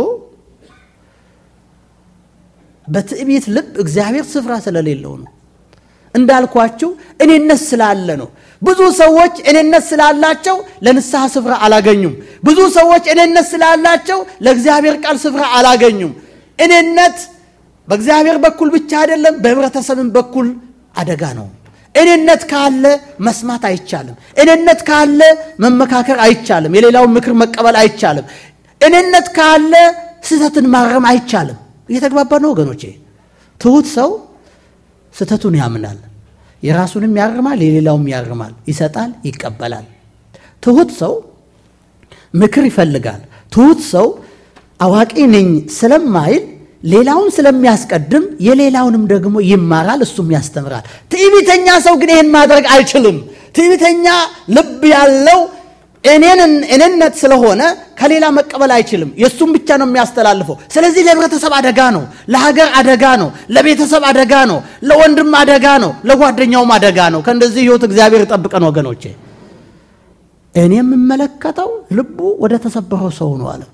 በትዕቢት ልብ እግዚአብሔር ስፍራ ስለሌለው ነው። እንዳልኳችሁ እኔነት ስላለ ነው። ብዙ ሰዎች እኔነት ስላላቸው ለንስሐ ስፍራ አላገኙም። ብዙ ሰዎች እኔነት ስላላቸው ለእግዚአብሔር ቃል ስፍራ አላገኙም። እኔነት በእግዚአብሔር በኩል ብቻ አይደለም፣ በህብረተሰብም በኩል አደጋ ነው። እኔነት ካለ መስማት አይቻልም። እኔነት ካለ መመካከር አይቻልም። የሌላውን ምክር መቀበል አይቻልም። እኔነት ካለ ስህተትን ማረም አይቻልም። እየተግባባ ነው ወገኖቼ። ትሑት ሰው ስህተቱን ያምናል፣ የራሱንም ያርማል፣ የሌላውም ያርማል፣ ይሰጣል፣ ይቀበላል። ትሑት ሰው ምክር ይፈልጋል። ትሑት ሰው አዋቂ ነኝ ስለማይል ሌላውን ስለሚያስቀድም የሌላውንም ደግሞ ይማራል፣ እሱም ያስተምራል። ትዕቢተኛ ሰው ግን ይህን ማድረግ አይችልም። ትዕቢተኛ ልብ ያለው እኔነት ስለሆነ ከሌላ መቀበል አይችልም። የእሱም ብቻ ነው የሚያስተላልፈው። ስለዚህ ለህብረተሰብ አደጋ ነው፣ ለሀገር አደጋ ነው፣ ለቤተሰብ አደጋ ነው፣ ለወንድም አደጋ ነው፣ ለጓደኛውም አደጋ ነው። ከእንደዚህ ህይወት እግዚአብሔር ይጠብቀን ወገኖቼ። እኔ የምመለከተው ልቡ ወደ ተሰበረው ሰው ነው አለ።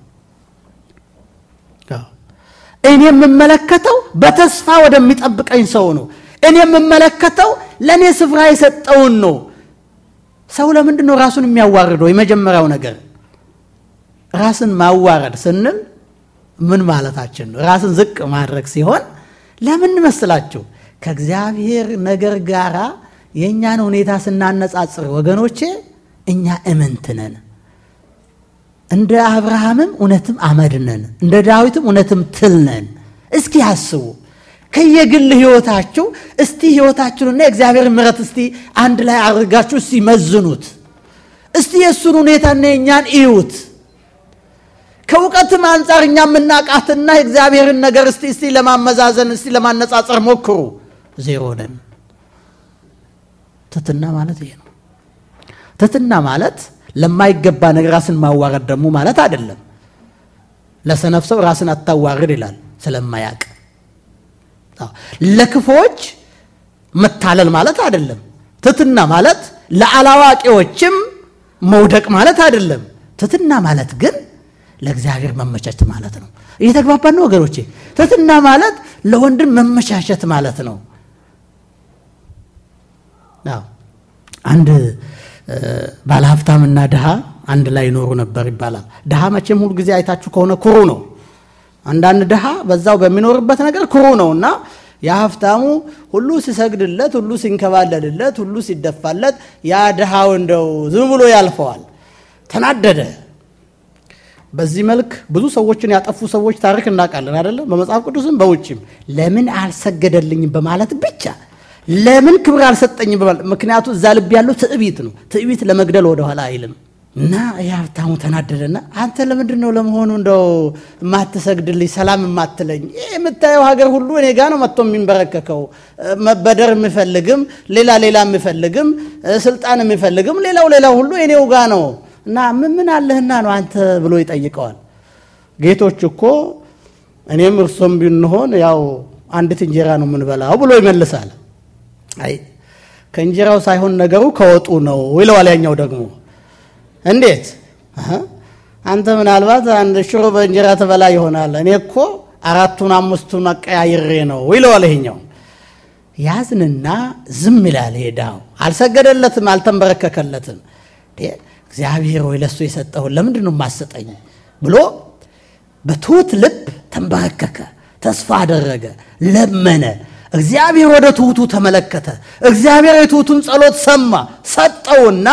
እኔ የምመለከተው በተስፋ ወደሚጠብቀኝ ሰው ነው። እኔ የምመለከተው ለእኔ ስፍራ የሰጠውን ነው። ሰው ለምንድን ነው ራሱን የሚያዋርደው? የመጀመሪያው ነገር ራስን ማዋረድ ስንል ምን ማለታችን ነው? ራስን ዝቅ ማድረግ ሲሆን ለምን መስላችሁ? ከእግዚአብሔር ነገር ጋር የእኛን ሁኔታ ስናነጻጽር ወገኖቼ እኛ እምንት ነን። እንደ አብርሃምም እውነትም አመድ ነን፣ እንደ ዳዊትም እውነትም ትል ነን። እስኪ አስቡ ከየግል ህይወታችሁ እስቲ ህይወታችሁንና የእግዚአብሔር ምሕረት እስቲ አንድ ላይ አድርጋችሁ እስቲ መዝኑት። እስቲ የእሱን ሁኔታና የእኛን እዩት። ከእውቀትም አንጻር እኛ የምናውቃትና የእግዚአብሔርን ነገር እስቲ እስቲ ለማመዛዘን እስቲ ለማነጻጸር ሞክሩ። ዜሮ ነን። ትትና ማለት ይሄ ነው። ትትና ማለት ለማይገባ ነገር ራስን ማዋረድ ደግሞ ማለት አይደለም። ለሰነፍ ሰው ራስን አታዋርድ ይላል ስለማያውቅ። ለክፎች መታለል ማለት አይደለም። ትትና ማለት ለአላዋቂዎችም መውደቅ ማለት አይደለም። ትትና ማለት ግን ለእግዚአብሔር መመቻቸት ማለት ነው። እየተግባባን ነው ወገኖቼ? ትትና ማለት ለወንድም መመቻቸት ማለት ነው። አንድ ባለሀብታምና ድሃ አንድ ላይ ይኖሩ ነበር ይባላል። ድሃ መቼም ሁሉ ጊዜ አይታችሁ ከሆነ ኩሩ ነው። አንዳንድ ድሃ በዛው በሚኖርበት ነገር ኩሩ ነው እና የሀብታሙ ሁሉ ሲሰግድለት፣ ሁሉ ሲንከባለልለት፣ ሁሉ ሲደፋለት፣ ያ ድሃው እንደው ዝም ብሎ ያልፈዋል። ተናደደ። በዚህ መልክ ብዙ ሰዎችን ያጠፉ ሰዎች ታሪክ እናውቃለን አይደለም? በመጽሐፍ ቅዱስም በውጭም ለምን አልሰገደልኝም በማለት ብቻ ለምን ክብር አልሰጠኝም በማለት ምክንያቱ እዛ ልብ ያለው ትዕቢት ነው። ትዕቢት ለመግደል ወደኋላ አይልም። እና የሀብታሙ ተናደደና አንተ ለምንድን ነው ለመሆኑ እንደው የማትሰግድልኝ ሰላም የማትለኝ? ይህ የምታየው ሀገር ሁሉ እኔ ጋ ነው መጥቶ የሚንበረከከው። መበደር የሚፈልግም ሌላ ሌላ የሚፈልግም ስልጣን የሚፈልግም ሌላው ሌላው ሁሉ እኔው ጋ ነው እና ምን ምን አለህና ነው አንተ ብሎ ይጠይቀዋል። ጌቶች እኮ እኔም እርሶም ብንሆን ያው አንዲት እንጀራ ነው የምንበላው ብሎ ይመልሳል። አይ ከእንጀራው ሳይሆን ነገሩ ከወጡ ነው ይለዋል። ያኛው ደግሞ እንዴት አንተ ምናልባት አንድ ሽሮ በእንጀራ ትበላ ይሆናል፣ እኔ እኮ አራቱን አምስቱን አቀያይሬ ነው ይለዋል። ይሄኛው ያዝንና ዝም ይላል። ሄዳው አልሰገደለትም፣ አልተንበረከከለትም። እግዚአብሔር ወይ ለሱ የሰጠውን ለምንድን ነው የማሰጠኝ ብሎ በትሑት ልብ ተንበረከከ፣ ተስፋ አደረገ፣ ለመነ። እግዚአብሔር ወደ ትሑቱ ተመለከተ። እግዚአብሔር የትሑቱን ጸሎት ሰማ፣ ሰጠውና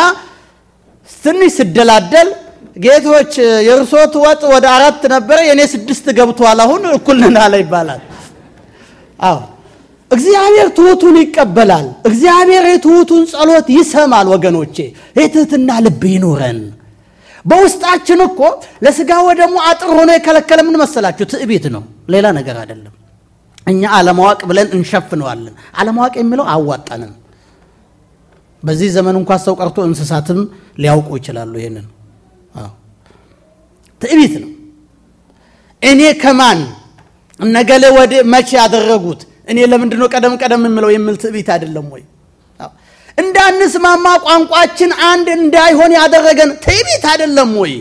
ትንሽ ስደላደል ጌቶች የእርሶት ወጥ ወደ አራት ነበረ የእኔ ስድስት ገብቷል፣ አሁን እኩል ነን አለ ይባላል። አዎ እግዚአብሔር ትሑቱን ይቀበላል። እግዚአብሔር የትሑቱን ጸሎት ይሰማል። ወገኖቼ የትህትና ልብ ይኑረን። በውስጣችን እኮ ለስጋ ወደሙ አጥር ሆኖ የከለከለ ምን መሰላችሁ? ትዕቢት ነው፣ ሌላ ነገር አይደለም። እኛ አለማወቅ ብለን እንሸፍነዋለን። አለማወቅ የሚለው አዋጣንም በዚህ ዘመን እንኳን ሰው ቀርቶ እንስሳትም ሊያውቁ ይችላሉ። ይሄንን ትዕቢት ነው። እኔ ከማን እነገሌ ወደ መቼ ያደረጉት እኔ ለምንድን ነው ቀደም ቀደም የምለው የሚል ትዕቢት አይደለም ወይ? እንዳንስማማ ቋንቋችን አንድ እንዳይሆን ያደረገን ትዕቢት አይደለም ወይ?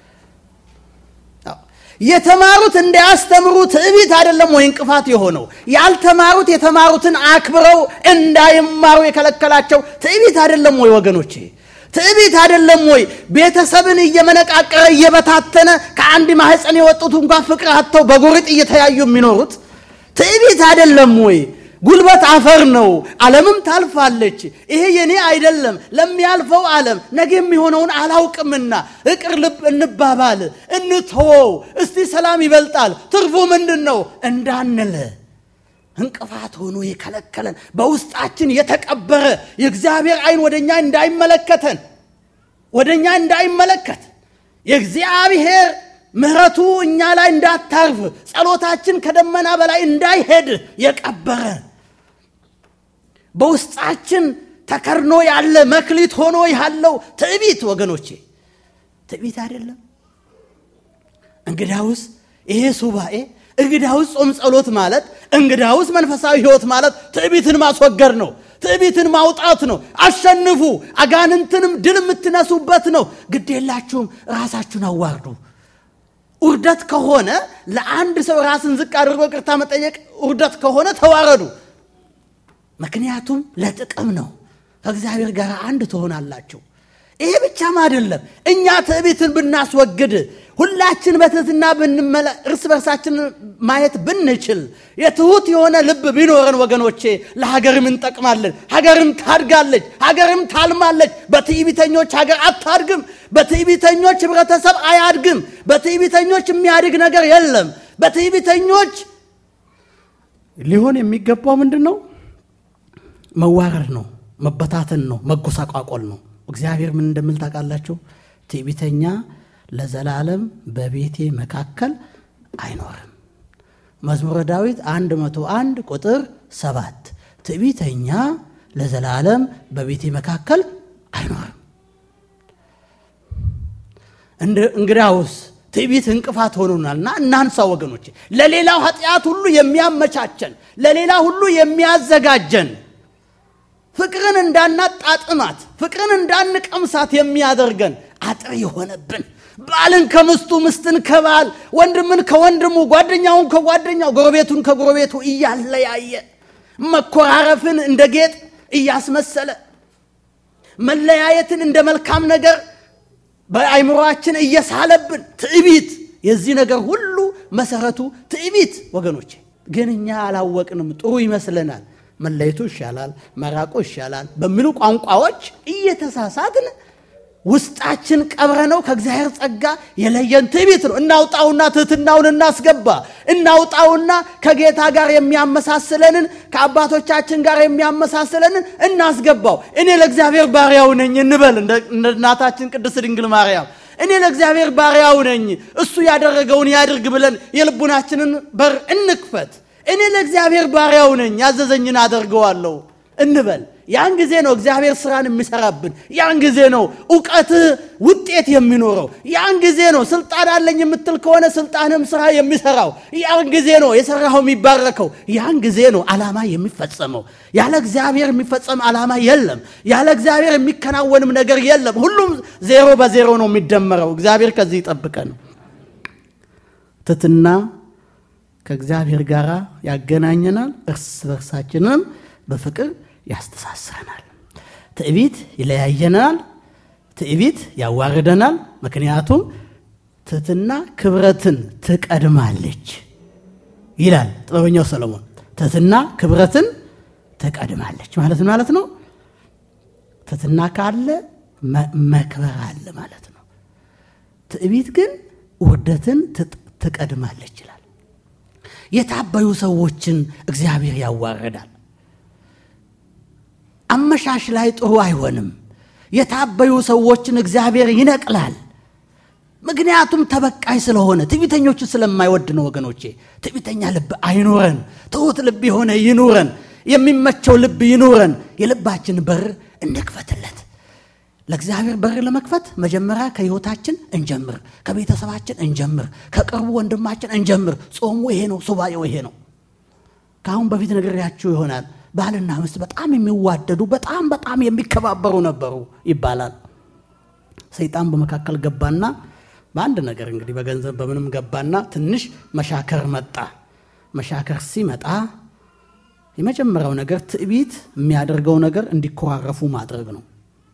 የተማሩት እንዳያስተምሩ ትዕቢት አይደለም ወይ እንቅፋት የሆነው? ያልተማሩት የተማሩትን አክብረው እንዳይማሩ የከለከላቸው ትዕቢት አይደለም ወይ ወገኖቼ? ትዕቢት አይደለም ወይ ቤተሰብን እየመነቃቀረ እየበታተነ ከአንድ ማህፀን የወጡት እንኳን ፍቅር አጥተው በጎሪጥ እየተያዩ የሚኖሩት ትዕቢት አይደለም ወይ? ጉልበት አፈር ነው። ዓለምም ታልፋለች። ይሄ የኔ አይደለም፣ ለሚያልፈው ዓለም ነገ የሚሆነውን አላውቅምና እቅር ልብ እንባባል፣ እንተወው፣ እስቲ ሰላም ይበልጣል፣ ትርፉ ምንድን ነው እንዳንል እንቅፋት ሆኖ የከለከለን በውስጣችን የተቀበረ የእግዚአብሔር ዓይን ወደ እኛ እንዳይመለከተን ወደ እኛ እንዳይመለከት የእግዚአብሔር ምሕረቱ እኛ ላይ እንዳታርፍ ጸሎታችን ከደመና በላይ እንዳይሄድ የቀበረ በውስጣችን ተከርኖ ያለ መክሊት ሆኖ ያለው ትዕቢት ወገኖቼ፣ ትዕቢት አይደለም። እንግዳውስ ይሄ ሱባኤ እንግዳውስ ጾም ጸሎት ማለት እንግዳውስ መንፈሳዊ ሕይወት ማለት ትዕቢትን ማስወገድ ነው። ትዕቢትን ማውጣት ነው። አሸንፉ፣ አጋንንትንም ድል የምትነሱበት ነው። ግድ የላችሁም፣ ራሳችሁን አዋርዱ። ውርደት ከሆነ ለአንድ ሰው ራስን ዝቅ አድርጎ ቅርታ መጠየቅ ውርደት ከሆነ ተዋረዱ። ምክንያቱም ለጥቅም ነው። ከእግዚአብሔር ጋር አንድ ትሆናላችሁ። ይሄ ብቻም አይደለም። እኛ ትዕቢትን ብናስወግድ ሁላችን በትህትና ብንመለ እርስ በርሳችን ማየት ብንችል የትሁት የሆነ ልብ ቢኖረን ወገኖቼ ለሀገርም እንጠቅማለን። ሀገርም ታድጋለች፣ ሀገርም ታልማለች። በትዕቢተኞች ሀገር አታድግም። በትዕቢተኞች ህብረተሰብ አያድግም። በትዕቢተኞች የሚያድግ ነገር የለም። በትዕቢተኞች ሊሆን የሚገባው ምንድን ነው? መዋረድ ነው፣ መበታተን ነው፣ መጎሳቋቆል ነው። እግዚአብሔር ምን እንደምል ታውቃላችሁ? ትዕቢተኛ ለዘላለም በቤቴ መካከል አይኖርም። መዝሙረ ዳዊት 101 ቁጥር ሰባት ትዕቢተኛ ለዘላለም በቤቴ መካከል አይኖርም። እንግዲያውስ ትዕቢት እንቅፋት ሆኖናልና እናንሳ ወገኖች። ለሌላው ኃጢአት ሁሉ የሚያመቻቸን ለሌላ ሁሉ የሚያዘጋጀን ፍቅርን እንዳናጣጥማት ፍቅርን እንዳንቀምሳት የሚያደርገን አጥር የሆነብን ባልን ከምስቱ ምስትን ከባል ወንድምን ከወንድሙ ጓደኛውን ከጓደኛው ጎረቤቱን ከጎረቤቱ እያለያየ መኮራረፍን እንደ ጌጥ እያስመሰለ መለያየትን እንደ መልካም ነገር በአይምሮአችን እየሳለብን ትዕቢት የዚህ ነገር ሁሉ መሰረቱ ትዕቢት ወገኖቼ ግን እኛ አላወቅንም ጥሩ ይመስለናል መለየቱ ይሻላል መራቁ ይሻላል በሚሉ ቋንቋዎች እየተሳሳትን ውስጣችን ቀብረ ነው ከእግዚአብሔር ጸጋ የለየን ትዕቢት ነው እናውጣውና ትህትናውን እናስገባ እናውጣውና ከጌታ ጋር የሚያመሳስለንን ከአባቶቻችን ጋር የሚያመሳስለንን እናስገባው እኔ ለእግዚአብሔር ባሪያው ነኝ እንበል እንደ እናታችን ቅድስት ድንግል ማርያም እኔ ለእግዚአብሔር ባሪያው ነኝ እሱ ያደረገውን ያድርግ ብለን የልቡናችንን በር እንክፈት እኔ ለእግዚአብሔር ባሪያው ነኝ ያዘዘኝን አደርገዋለሁ እንበል ያን ጊዜ ነው እግዚአብሔር ስራን የሚሰራብን ያን ጊዜ ነው እውቀትህ ውጤት የሚኖረው ያን ጊዜ ነው ስልጣን አለኝ የምትል ከሆነ ስልጣንም ስራ የሚሰራው ያን ጊዜ ነው የሰራው የሚባረከው ያን ጊዜ ነው አላማ የሚፈጸመው ያለ እግዚአብሔር የሚፈጸም አላማ የለም ያለ እግዚአብሔር የሚከናወንም ነገር የለም ሁሉም ዜሮ በዜሮ ነው የሚደመረው እግዚአብሔር ከዚህ ይጠብቀን ትትና ከእግዚአብሔር ጋር ያገናኘናል እርስ በርሳችንም በፍቅር ያስተሳስረናል ትዕቢት ይለያየናል ትዕቢት ያዋርደናል ምክንያቱም ትህትና ክብረትን ትቀድማለች ይላል ጥበበኛው ሰለሞን ትህትና ክብረትን ትቀድማለች ማለት ማለት ነው ትህትና ካለ መክበር አለ ማለት ነው ትዕቢት ግን ውርደትን ትቀድማለች ይላል የታበዩ ሰዎችን እግዚአብሔር ያዋርዳል አመሻሽ ላይ ጥሩ አይሆንም የታበዩ ሰዎችን እግዚአብሔር ይነቅላል ምክንያቱም ተበቃይ ስለሆነ ትዕቢተኞችን ስለማይወድ ነው ወገኖቼ ትዕቢተኛ ልብ አይኑረን ትሁት ልብ የሆነ ይኑረን የሚመቸው ልብ ይኑረን የልባችን በር እንክፈትለት ለእግዚአብሔር በር ለመክፈት መጀመሪያ ከህይወታችን እንጀምር ከቤተሰባችን እንጀምር ከቅርቡ ወንድማችን እንጀምር ጾሙ ይሄ ነው ሱባኤው ይሄ ነው ከአሁን በፊት ነግሬያችሁ ይሆናል ባልና ምስት በጣም የሚዋደዱ በጣም በጣም የሚከባበሩ ነበሩ ይባላል ሰይጣን በመካከል ገባና በአንድ ነገር እንግዲህ በገንዘብ በምንም ገባና ትንሽ መሻከር መጣ መሻከር ሲመጣ የመጀመሪያው ነገር ትዕቢት የሚያደርገው ነገር እንዲኮራረፉ ማድረግ ነው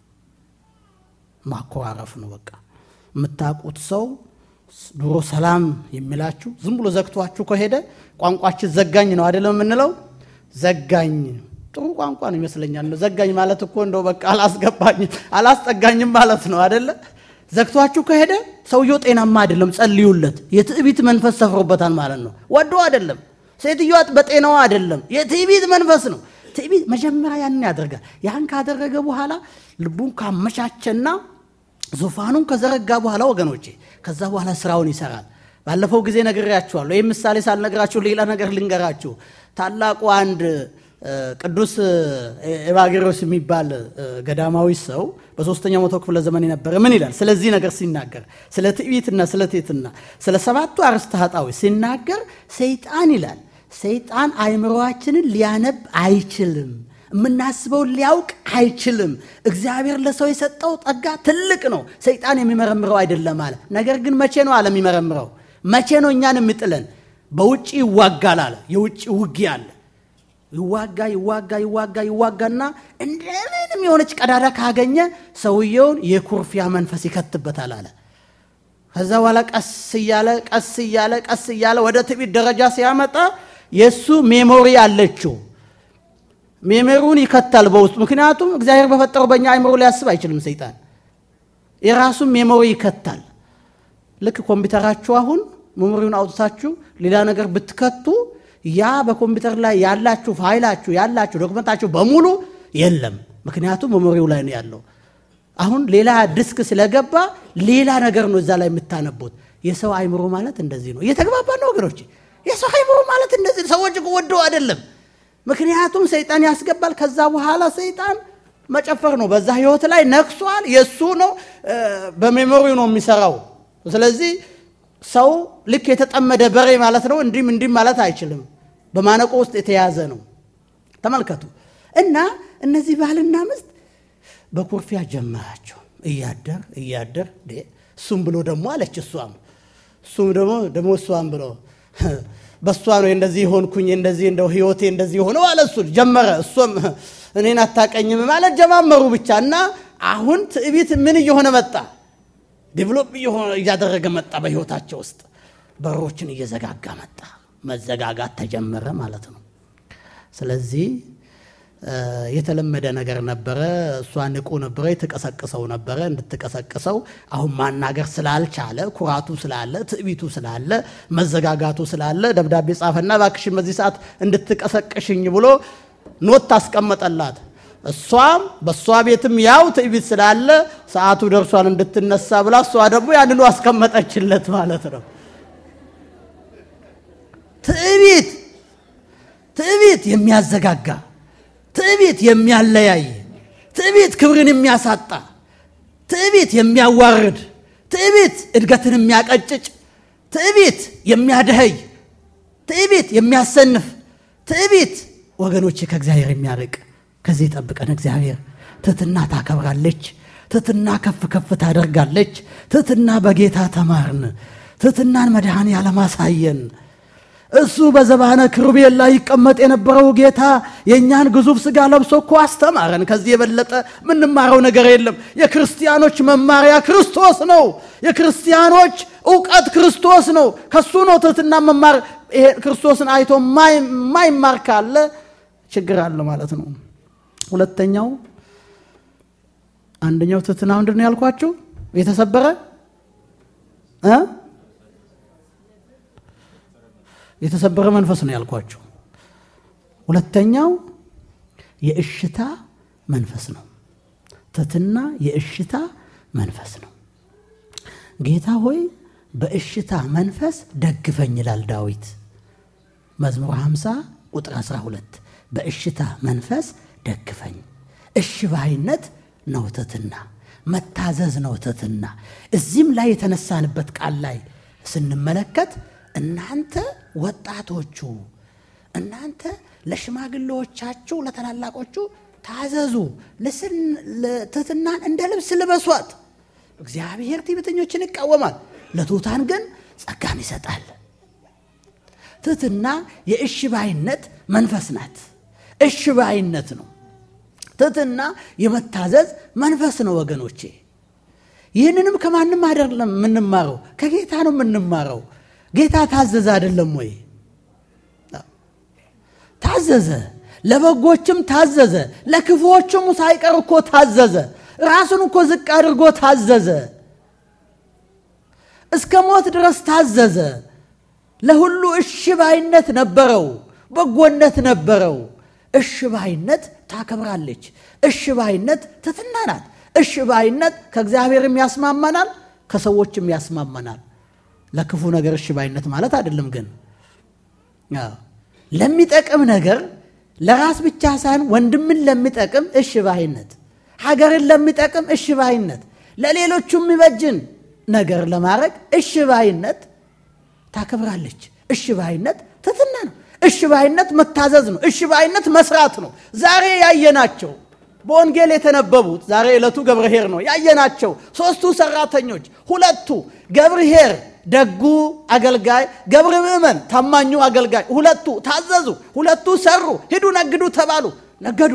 ማኮራረፍ ነው በቃ የምታውቁት ሰው ድሮ ሰላም የሚላችሁ ዝም ብሎ ዘግቷችሁ ከሄደ ቋንቋችን ዘጋኝ ነው አይደለም የምንለው ዘጋኝ ጥሩ ቋንቋ ነው ይመስለኛል ዘጋኝ ማለት እኮ እንደው በቃ አላስገባኝ አላስጠጋኝም ማለት ነው አደለ ዘግቷችሁ ከሄደ ሰውየው ጤናማ አይደለም ጸልዩለት የትዕቢት መንፈስ ሰፍሮበታል ማለት ነው ወዶ አይደለም ሴትዮዋ በጤናዋ አይደለም የትዕቢት መንፈስ ነው ትዕቢት መጀመሪያ ያንን ያደርጋል ያን ካደረገ በኋላ ልቡን ካመቻቸና ዙፋኑን ከዘረጋ በኋላ ወገኖቼ ከዛ በኋላ ስራውን ይሰራል ባለፈው ጊዜ ነግሬያችኋለሁ ይህ ምሳሌ ሳልነግራችሁ ሌላ ነገር ልንገራችሁ ታላቁ አንድ ቅዱስ ኤቫጌሮስ የሚባል ገዳማዊ ሰው በሶስተኛው መቶ ክፍለ ዘመን የነበረ ምን ይላል ስለዚህ ነገር ሲናገር ስለ ትዕቢትና ስለ ቴትና ስለ ሰባቱ አርስተ ኃጣዊ ሲናገር ሰይጣን ይላል ሰይጣን አይምሮአችንን ሊያነብ አይችልም የምናስበውን ሊያውቅ አይችልም እግዚአብሔር ለሰው የሰጠው ጸጋ ትልቅ ነው ሰይጣን የሚመረምረው አይደለም አለ ነገር ግን መቼ ነው አለ የሚመረምረው መቼ ነው እኛን የሚጥለን በውጭ ይዋጋል አለ የውጭ ውጊያ አለ ይዋጋ ይዋጋ ይዋጋ ይዋጋና እንደምንም የሆነች ቀዳዳ ካገኘ ሰውየውን የኩርፊያ መንፈስ ይከትበታል አለ ከዛ በኋላ ቀስ እያለ ቀስ እያለ ቀስ እያለ ወደ ትዕቢት ደረጃ ሲያመጣ የእሱ ሜሞሪ አለችው። ሜሞሪውን ይከታል በውስጡ። ምክንያቱም እግዚአብሔር በፈጠረው በእኛ አይምሮ ሊያስብ አይችልም ሰይጣን። የራሱን ሜሞሪ ይከታል። ልክ ኮምፒውተራችሁ አሁን ሜሞሪውን አውጥታችሁ ሌላ ነገር ብትከቱ ያ በኮምፒውተር ላይ ያላችሁ ፋይላችሁ ያላችሁ ዶክመንታችሁ በሙሉ የለም። ምክንያቱም ሜሞሪው ላይ ነው ያለው። አሁን ሌላ ዲስክ ስለገባ ሌላ ነገር ነው እዛ ላይ የምታነቡት። የሰው አይምሮ ማለት እንደዚህ ነው። እየተግባባ ነው ወገኖች። የሰው አይምሮ ማለት እንደዚህ ሰዎች ወደው አይደለም። ምክንያቱም ሰይጣን ያስገባል። ከዛ በኋላ ሰይጣን መጨፈር ነው። በዛ ህይወት ላይ ነክሷል። የእሱ ነው፣ በሜሞሪው ነው የሚሰራው። ስለዚህ ሰው ልክ የተጠመደ በሬ ማለት ነው። እንዲህም እንዲህም ማለት አይችልም። በማነቆ ውስጥ የተያዘ ነው። ተመልከቱ እና እነዚህ ባልና ሚስት በኩርፊያ ጀመራቸው። እያደር እያደር እሱም ብሎ ደግሞ አለች እሷም እሱም ደግሞ ደግሞ እሷም ብሎ በእሷ ነው እንደዚህ ሆንኩኝ እንደዚህ እንደው ህይወቴ እንደዚህ ሆነው አለ እሱ ጀመረ። እሷም እኔን አታቀኝም ማለት ጀማመሩ ብቻ እና አሁን ትዕቢት ምን እየሆነ መጣ? ዴቨሎፕ እያደረገ መጣ። በህይወታቸው ውስጥ በሮችን እየዘጋጋ መጣ። መዘጋጋት ተጀመረ ማለት ነው። ስለዚህ የተለመደ ነገር ነበረ። እሷ ንቁ ነበረ፣ የተቀሰቅሰው ነበረ እንድትቀሰቅሰው። አሁን ማናገር ስላልቻለ ኩራቱ ስላለ፣ ትዕቢቱ ስላለ፣ መዘጋጋቱ ስላለ ደብዳቤ ጻፈና እባክሽን በዚህ ሰዓት እንድትቀሰቅሽኝ ብሎ ኖት ታስቀመጠላት። እሷም በእሷ ቤትም ያው ትዕቢት ስላለ ሰዓቱ ደርሷል እንድትነሳ ብላ እሷ ደግሞ ያንኑ አስቀመጠችለት ማለት ነው። ትዕቢት ትዕቢት የሚያዘጋጋ ትዕቢት የሚያለያይ ትዕቢት ክብርን የሚያሳጣ ትዕቢት የሚያዋርድ ትዕቢት እድገትን የሚያቀጭጭ ትዕቢት የሚያደኸይ ትዕቢት የሚያሰንፍ ትዕቢት ወገኖቼ ከእግዚአብሔር የሚያርቅ ከዚህ ጠብቀን እግዚአብሔር ትሕትና ታከብራለች። ትሕትና ከፍ ከፍ ታደርጋለች። ትሕትና በጌታ ተማርን። ትሕትናን መድኃኔዓለም አሳየን። እሱ በዘባነ ክሩቤል ላይ ይቀመጥ የነበረው ጌታ የእኛን ግዙፍ ሥጋ ለብሶ እኮ አስተማረን። ከዚህ የበለጠ የምንማረው ነገር የለም። የክርስቲያኖች መማሪያ ክርስቶስ ነው። የክርስቲያኖች እውቀት ክርስቶስ ነው። ከሱ ነው ትሕትና መማር። ይሄ ክርስቶስን አይቶ ማይማር ካለ ችግር አለ ማለት ነው። ሁለተኛው አንደኛው ትሕትና ምንድን ነው ያልኳችሁ? የተሰበረ እ የተሰበረ መንፈስ ነው ያልኳችሁ። ሁለተኛው የእሽታ መንፈስ ነው። ትሕትና የእሽታ መንፈስ ነው። ጌታ ሆይ በእሽታ መንፈስ ደግፈኝ ይላል ዳዊት መዝሙር 50 ቁጥር 12 በእሽታ መንፈስ ደግፈኝ። እሺ ባይነት ነው ትሕትና፣ መታዘዝ ነው ትሕትና። እዚህም ላይ የተነሳንበት ቃል ላይ ስንመለከት እናንተ ወጣቶቹ እናንተ ለሽማግሌዎቻችሁ ለታላላቆቹ ታዘዙ፣ ትሕትናን እንደ ልብስ ልበሷት። እግዚአብሔር ትዕቢተኞችን ይቃወማል፣ ለትሑታን ግን ጸጋን ይሰጣል። ትሕትና የእሺ ባይነት መንፈስ ናት። እሺ ባይነት ነው። ትሕትና የመታዘዝ መንፈስ ነው ወገኖቼ። ይህንንም ከማንም አይደለም የምንማረው፣ ከጌታ ነው የምንማረው። ጌታ ታዘዘ አይደለም ወይ? ታዘዘ። ለበጎችም ታዘዘ፣ ለክፉዎችም ሳይቀር እኮ ታዘዘ። ራሱን እኮ ዝቅ አድርጎ ታዘዘ። እስከ ሞት ድረስ ታዘዘ። ለሁሉ እሺ ባይነት ነበረው፣ በጎነት ነበረው። እሺ ባይነት ታከብራለች። እሺ ባይነት ትሕትና ናት። እሺ ባይነት ከእግዚአብሔርም ያስማማናል፣ ከሰዎችም ያስማማናል። ለክፉ ነገር እሺ ባይነት ማለት አይደለም። ግን ለሚጠቅም ነገር ለራስ ብቻ ሳይሆን ወንድምን ለሚጠቅም እሺ ባይነት፣ ሀገርን ለሚጠቅም እሺ ባይነት፣ ለሌሎቹ የሚበጅን ነገር ለማድረግ እሺ ባይነት ታከብራለች። እሺ ባይነት ትሕትና ነው። እሺ ባይነት መታዘዝ ነው። እሺ ባይነት መስራት ነው። ዛሬ ያየናቸው በወንጌል የተነበቡት ዛሬ ዕለቱ ገብርኄር ነው ያየናቸው ሦስቱ ሰራተኞች፣ ሁለቱ ገብርኄር ደጉ አገልጋይ፣ ገብረ ምእመን ታማኙ አገልጋይ፣ ሁለቱ ታዘዙ፣ ሁለቱ ሰሩ። ሂዱ ነግዱ ተባሉ፣ ነገዱ።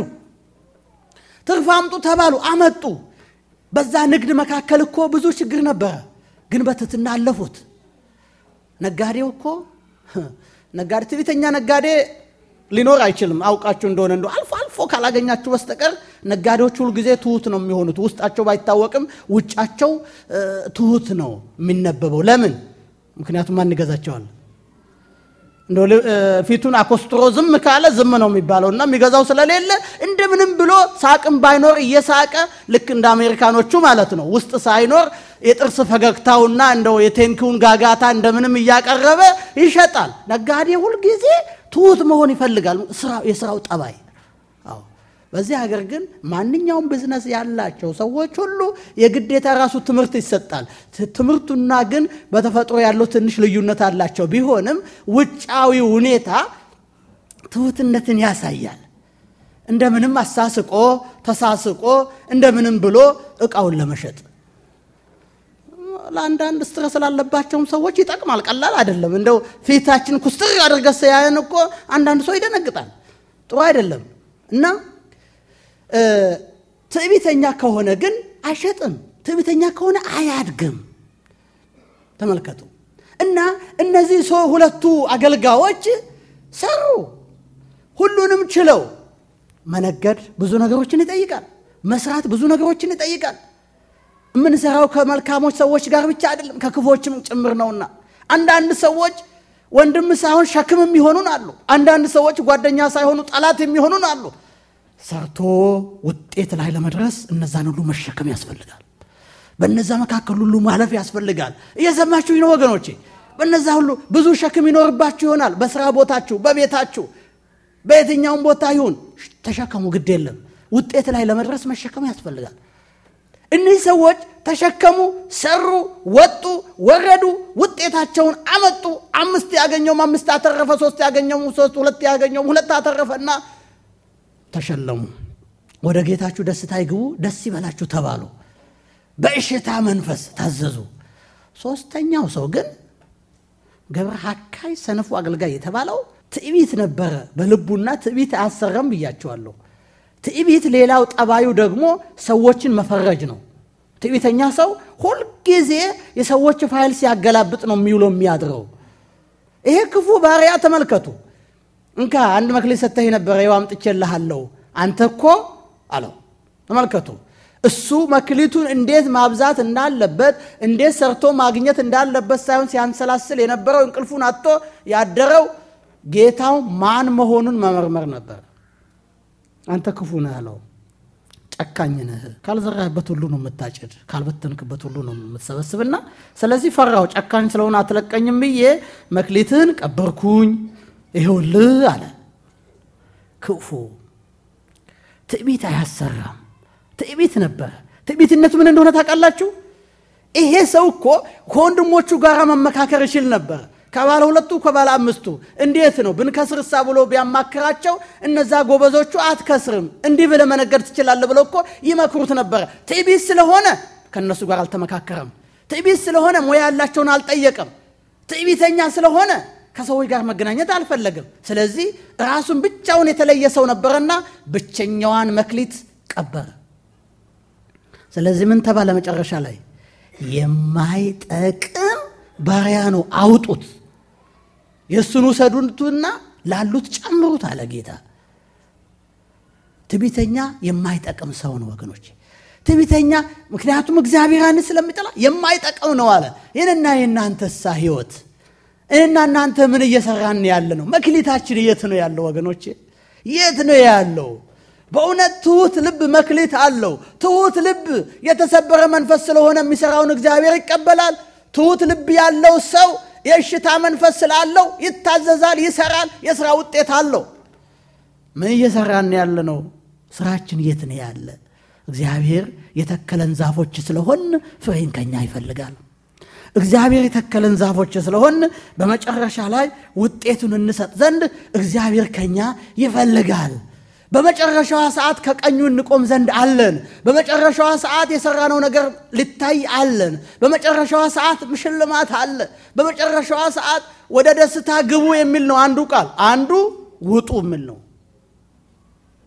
ትርፍ አምጡ ተባሉ፣ አመጡ። በዛ ንግድ መካከል እኮ ብዙ ችግር ነበረ። ግን በትትና አለፉት። ነጋዴው እኮ ነጋዴ ትዕቢተኛ ነጋዴ ሊኖር አይችልም። አውቃችሁ እንደሆነ እንደ አልፎ አልፎ ካላገኛችሁ በስተቀር ነጋዴዎች ሁል ጊዜ ትሁት ነው የሚሆኑት። ውስጣቸው ባይታወቅም ውጫቸው ትሁት ነው የሚነበበው። ለምን? ምክንያቱም ማን ይገዛቸዋል? እንደ ፊቱን አኮስትሮ ዝም ካለ ዝም ነው የሚባለው እና የሚገዛው ስለሌለ እንደምንም ብሎ ሳቅም ባይኖር እየሳቀ ልክ እንደ አሜሪካኖቹ ማለት ነው ውስጥ ሳይኖር የጥርስ ፈገግታውና እንደው የቴንኪውን ጋጋታ እንደምንም እያቀረበ ይሸጣል። ነጋዴ ሁልጊዜ ትሁት መሆን ይፈልጋል። የስራው ጠባይ። አዎ። በዚህ ሀገር ግን ማንኛውም ቢዝነስ ያላቸው ሰዎች ሁሉ የግዴታ ራሱ ትምህርት ይሰጣል። ትምህርቱና ግን በተፈጥሮ ያለው ትንሽ ልዩነት አላቸው። ቢሆንም ውጫዊ ሁኔታ ትሁትነትን ያሳያል። እንደምንም አሳስቆ ተሳስቆ እንደምንም ብሎ እቃውን ለመሸጥ ለአንዳንድ ስትረስ ላለባቸውም ሰዎች ይጠቅማል። ቀላል አይደለም። እንደው ፊታችን ኩስትር አድርገ ሲያየን እኮ አንዳንድ ሰው ይደነግጣል። ጥሩ አይደለም እና ትዕቢተኛ ከሆነ ግን አይሸጥም። ትዕቢተኛ ከሆነ አያድግም። ተመልከቱ እና እነዚህ ሰው ሁለቱ አገልጋዮች ሰሩ። ሁሉንም ችለው መነገድ ብዙ ነገሮችን ይጠይቃል። መስራት ብዙ ነገሮችን ይጠይቃል። የምንሰራው ከመልካሞች ሰዎች ጋር ብቻ አይደለም ከክፎችም ጭምር ነውና አንዳንድ ሰዎች ወንድም ሳይሆን ሸክም የሚሆኑን አሉ። አንዳንድ ሰዎች ጓደኛ ሳይሆኑ ጠላት የሚሆኑን አሉ። ሰርቶ ውጤት ላይ ለመድረስ እነዛን ሁሉ መሸከም ያስፈልጋል። በነዛ መካከል ሁሉ ማለፍ ያስፈልጋል። እየሰማችሁኝ ነው ወገኖቼ? በነዛ ሁሉ ብዙ ሸክም ይኖርባችሁ ይሆናል። በስራ ቦታችሁ፣ በቤታችሁ፣ በየትኛውም ቦታ ይሁን ተሸከሙ። ግድ የለም ውጤት ላይ ለመድረስ መሸከም ያስፈልጋል። እነዚህ ሰዎች ተሸከሙ፣ ሰሩ፣ ወጡ፣ ወረዱ፣ ውጤታቸውን አመጡ። አምስት ያገኘውም አምስት አተረፈ፣ ሶስት ያገኘውም ሶስት፣ ሁለት ያገኘውም ሁለት አተረፈና ተሸለሙ። ወደ ጌታችሁ ደስታ ይግቡ፣ ደስ ይበላችሁ ተባሉ። በእሽታ መንፈስ ታዘዙ። ሶስተኛው ሰው ግን ገብረ ሐካይ ሰነፉ አገልጋይ የተባለው ትዕቢት ነበረ በልቡና ትዕቢት አያሰረም ብያቸዋለሁ። ትዕቢት ሌላው ጠባዩ ደግሞ ሰዎችን መፈረጅ ነው። ትዕቢተኛ ሰው ሁልጊዜ የሰዎች ፋይል ሲያገላብጥ ነው የሚውለው የሚያድረው። ይሄ ክፉ ባሪያ ተመልከቱ። እንካ አንድ መክሊት ሰጥተህ ነበረ ይኸው አምጥቼልሃለሁ አንተ እኮ አለው። ተመልከቱ እሱ መክሊቱን እንዴት ማብዛት እንዳለበት እንዴት ሰርቶ ማግኘት እንዳለበት ሳይሆን ሲያንሰላስል የነበረው እንቅልፉን አጥቶ ያደረው ጌታው ማን መሆኑን መመርመር ነበር። አንተ ክፉ ነህ አለው። ጨካኝ ነህ፣ ካልዘራህበት ሁሉ ነው የምታጭድ፣ ካልበተንክበት ሁሉ ነው የምትሰበስብና ስለዚህ ፈራው። ጨካኝ ስለሆነ አትለቀኝም ብዬ መክሊትህን ቀበርኩኝ፣ ይኸውልህ አለ። ክፉ ትዕቢት አያሰራም። ትዕቢት ነበረ። ትዕቢትነቱ ምን እንደሆነ ታውቃላችሁ? ይሄ ሰው እኮ ከወንድሞቹ ጋር መመካከር ይችል ነበር። ከባለ ሁለቱ ከባለ አምስቱ እንዴት ነው ብንከስርሳ ብሎ ቢያማክራቸው እነዛ ጎበዞቹ አትከስርም፣ እንዲህ ብለህ መነገድ ትችላለህ ብለው እኮ ይመክሩት ነበረ። ትዕቢት ስለሆነ ከእነሱ ጋር አልተመካከረም። ትዕቢት ስለሆነ ሙያ ያላቸውን አልጠየቀም። ትዕቢተኛ ስለሆነ ከሰዎች ጋር መገናኘት አልፈለግም። ስለዚህ ራሱን ብቻውን የተለየ ሰው ነበረና ብቸኛዋን መክሊት ቀበረ። ስለዚህ ምን ተባለ መጨረሻ ላይ? የማይጠቅም ባሪያ ነው፣ አውጡት፣ የእሱን ውሰዱትና ላሉት ጨምሩት አለ ጌታ። ትዕቢተኛ የማይጠቅም ሰው ነው ወገኖች። ትዕቢተኛ ምክንያቱም እግዚአብሔርን ስለሚጠላ የማይጠቅም ነው አለ። ይህንና የእናንተሳ ህይወት እኔና እናንተ ምን እየሰራን ያለ ነው? መክሊታችን የት ነው ያለው ወገኖቼ? የት ነው ያለው? በእውነት ትሁት ልብ መክሊት አለው። ትሁት ልብ የተሰበረ መንፈስ ስለሆነ የሚሰራውን እግዚአብሔር ይቀበላል። ትሁት ልብ ያለው ሰው የእሽታ መንፈስ ስላለው ይታዘዛል፣ ይሰራል፣ የስራ ውጤት አለው። ምን እየሰራን ያለ ነው? ስራችን የት ነው ያለ? እግዚአብሔር የተከለን ዛፎች ስለሆን ፍሬን ከኛ ይፈልጋል። እግዚአብሔር የተከለን ዛፎች ስለሆን በመጨረሻ ላይ ውጤቱን እንሰጥ ዘንድ እግዚአብሔር ከኛ ይፈልጋል። በመጨረሻዋ ሰዓት ከቀኙ እንቆም ዘንድ አለን። በመጨረሻዋ ሰዓት የሰራነው ነገር ሊታይ አለን። በመጨረሻዋ ሰዓት ሽልማት አለ። በመጨረሻዋ ሰዓት ወደ ደስታ ግቡ የሚል ነው አንዱ ቃል፣ አንዱ ውጡ የሚል ነው።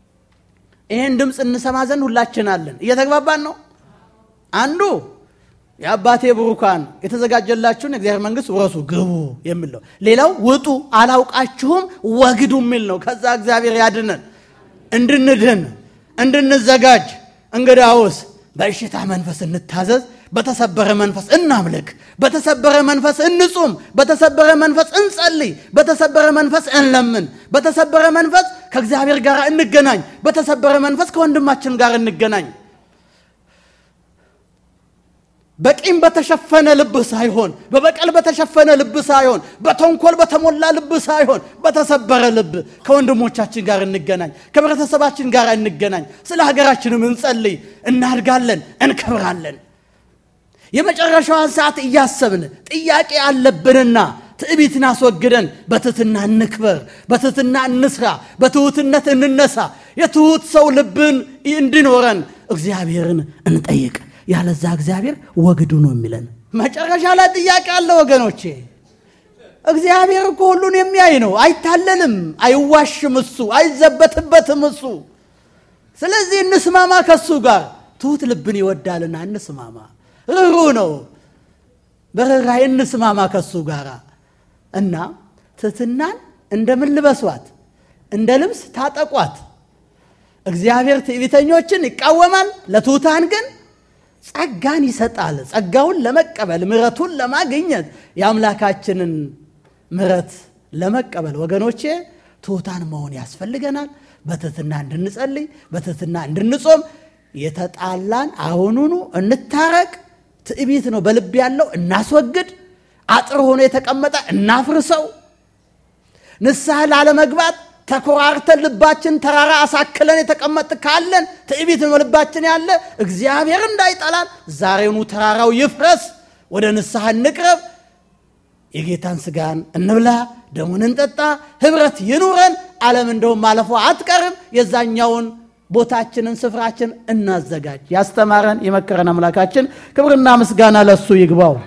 ይህን ድምፅ እንሰማ ዘንድ ሁላችን አለን። እየተግባባን ነው። አንዱ የአባቴ ብሩካን የተዘጋጀላችሁን የእግዚአብሔር መንግሥት ውረሱ ግቡ የሚል ነው። ሌላው ውጡ አላውቃችሁም ወግዱ የሚል ነው። ከዛ እግዚአብሔር ያድነን እንድንድን እንድንዘጋጅ። እንግዳውስ በእሽታ መንፈስ እንታዘዝ፣ በተሰበረ መንፈስ እናምልክ፣ በተሰበረ መንፈስ እንጹም፣ በተሰበረ መንፈስ እንጸልይ፣ በተሰበረ መንፈስ እንለምን፣ በተሰበረ መንፈስ ከእግዚአብሔር ጋር እንገናኝ፣ በተሰበረ መንፈስ ከወንድማችን ጋር እንገናኝ። በቂም በተሸፈነ ልብ ሳይሆን በበቀል በተሸፈነ ልብ ሳይሆን በተንኮል በተሞላ ልብ ሳይሆን በተሰበረ ልብ ከወንድሞቻችን ጋር እንገናኝ፣ ከህብረተሰባችን ጋር እንገናኝ። ስለ ሀገራችንም እንጸልይ። እናድጋለን፣ እንከብራለን። የመጨረሻዋን ሰዓት እያሰብን ጥያቄ አለብንና ትዕቢትን አስወግደን በትህትና እንክበር፣ በትህትና እንስራ፣ በትሑትነት እንነሳ። የትሑት ሰው ልብን እንዲኖረን እግዚአብሔርን እንጠይቅ። ያለዛ እግዚአብሔር ወግዱ ነው የሚለን። መጨረሻ ላይ ጥያቄ አለ ወገኖቼ። እግዚአብሔር እኮ ሁሉን የሚያይ ነው። አይታለልም፣ አይዋሽም፣ እሱ አይዘበትበትም እሱ። ስለዚህ እንስማማ ከሱ ጋር። ትሑት ልብን ይወዳልና እንስማማ። ርኅሩ ነው፣ በርኅራኄ እንስማማ ከሱ ጋር እና ትሕትናን እንደምን ልበሷት? እንደ ልብስ ታጠቋት። እግዚአብሔር ትዕቢተኞችን ይቃወማል፣ ለትሑታን ግን ጸጋን ይሰጣል። ጸጋውን ለመቀበል ምሕረቱን ለማግኘት የአምላካችንን ምሕረት ለመቀበል ወገኖቼ ትሑታን መሆን ያስፈልገናል። በትሕትና እንድንጸልይ፣ በትሕትና እንድንጾም፣ የተጣላን አሁኑኑ እንታረቅ። ትዕቢት ነው በልብ ያለው እናስወግድ። አጥር ሆኖ የተቀመጠ እናፍርሰው። ንስሐ ላለመግባት ተኮራርተን ልባችን ተራራ አሳክለን የተቀመጥ ካለን ትዕቢት ነው ልባችን ያለ እግዚአብሔር እንዳይጠላን ዛሬውኑ ተራራው ይፍረስ። ወደ ንስሐ እንቅረብ። የጌታን ስጋን እንብላ፣ ደሙን እንጠጣ፣ ህብረት ይኑረን። ዓለም እንደውም ማለፏ አትቀርም። የዛኛውን ቦታችንን ስፍራችን እናዘጋጅ። ያስተማረን የመከረን አምላካችን ክብርና ምስጋና ለሱ ይግባው።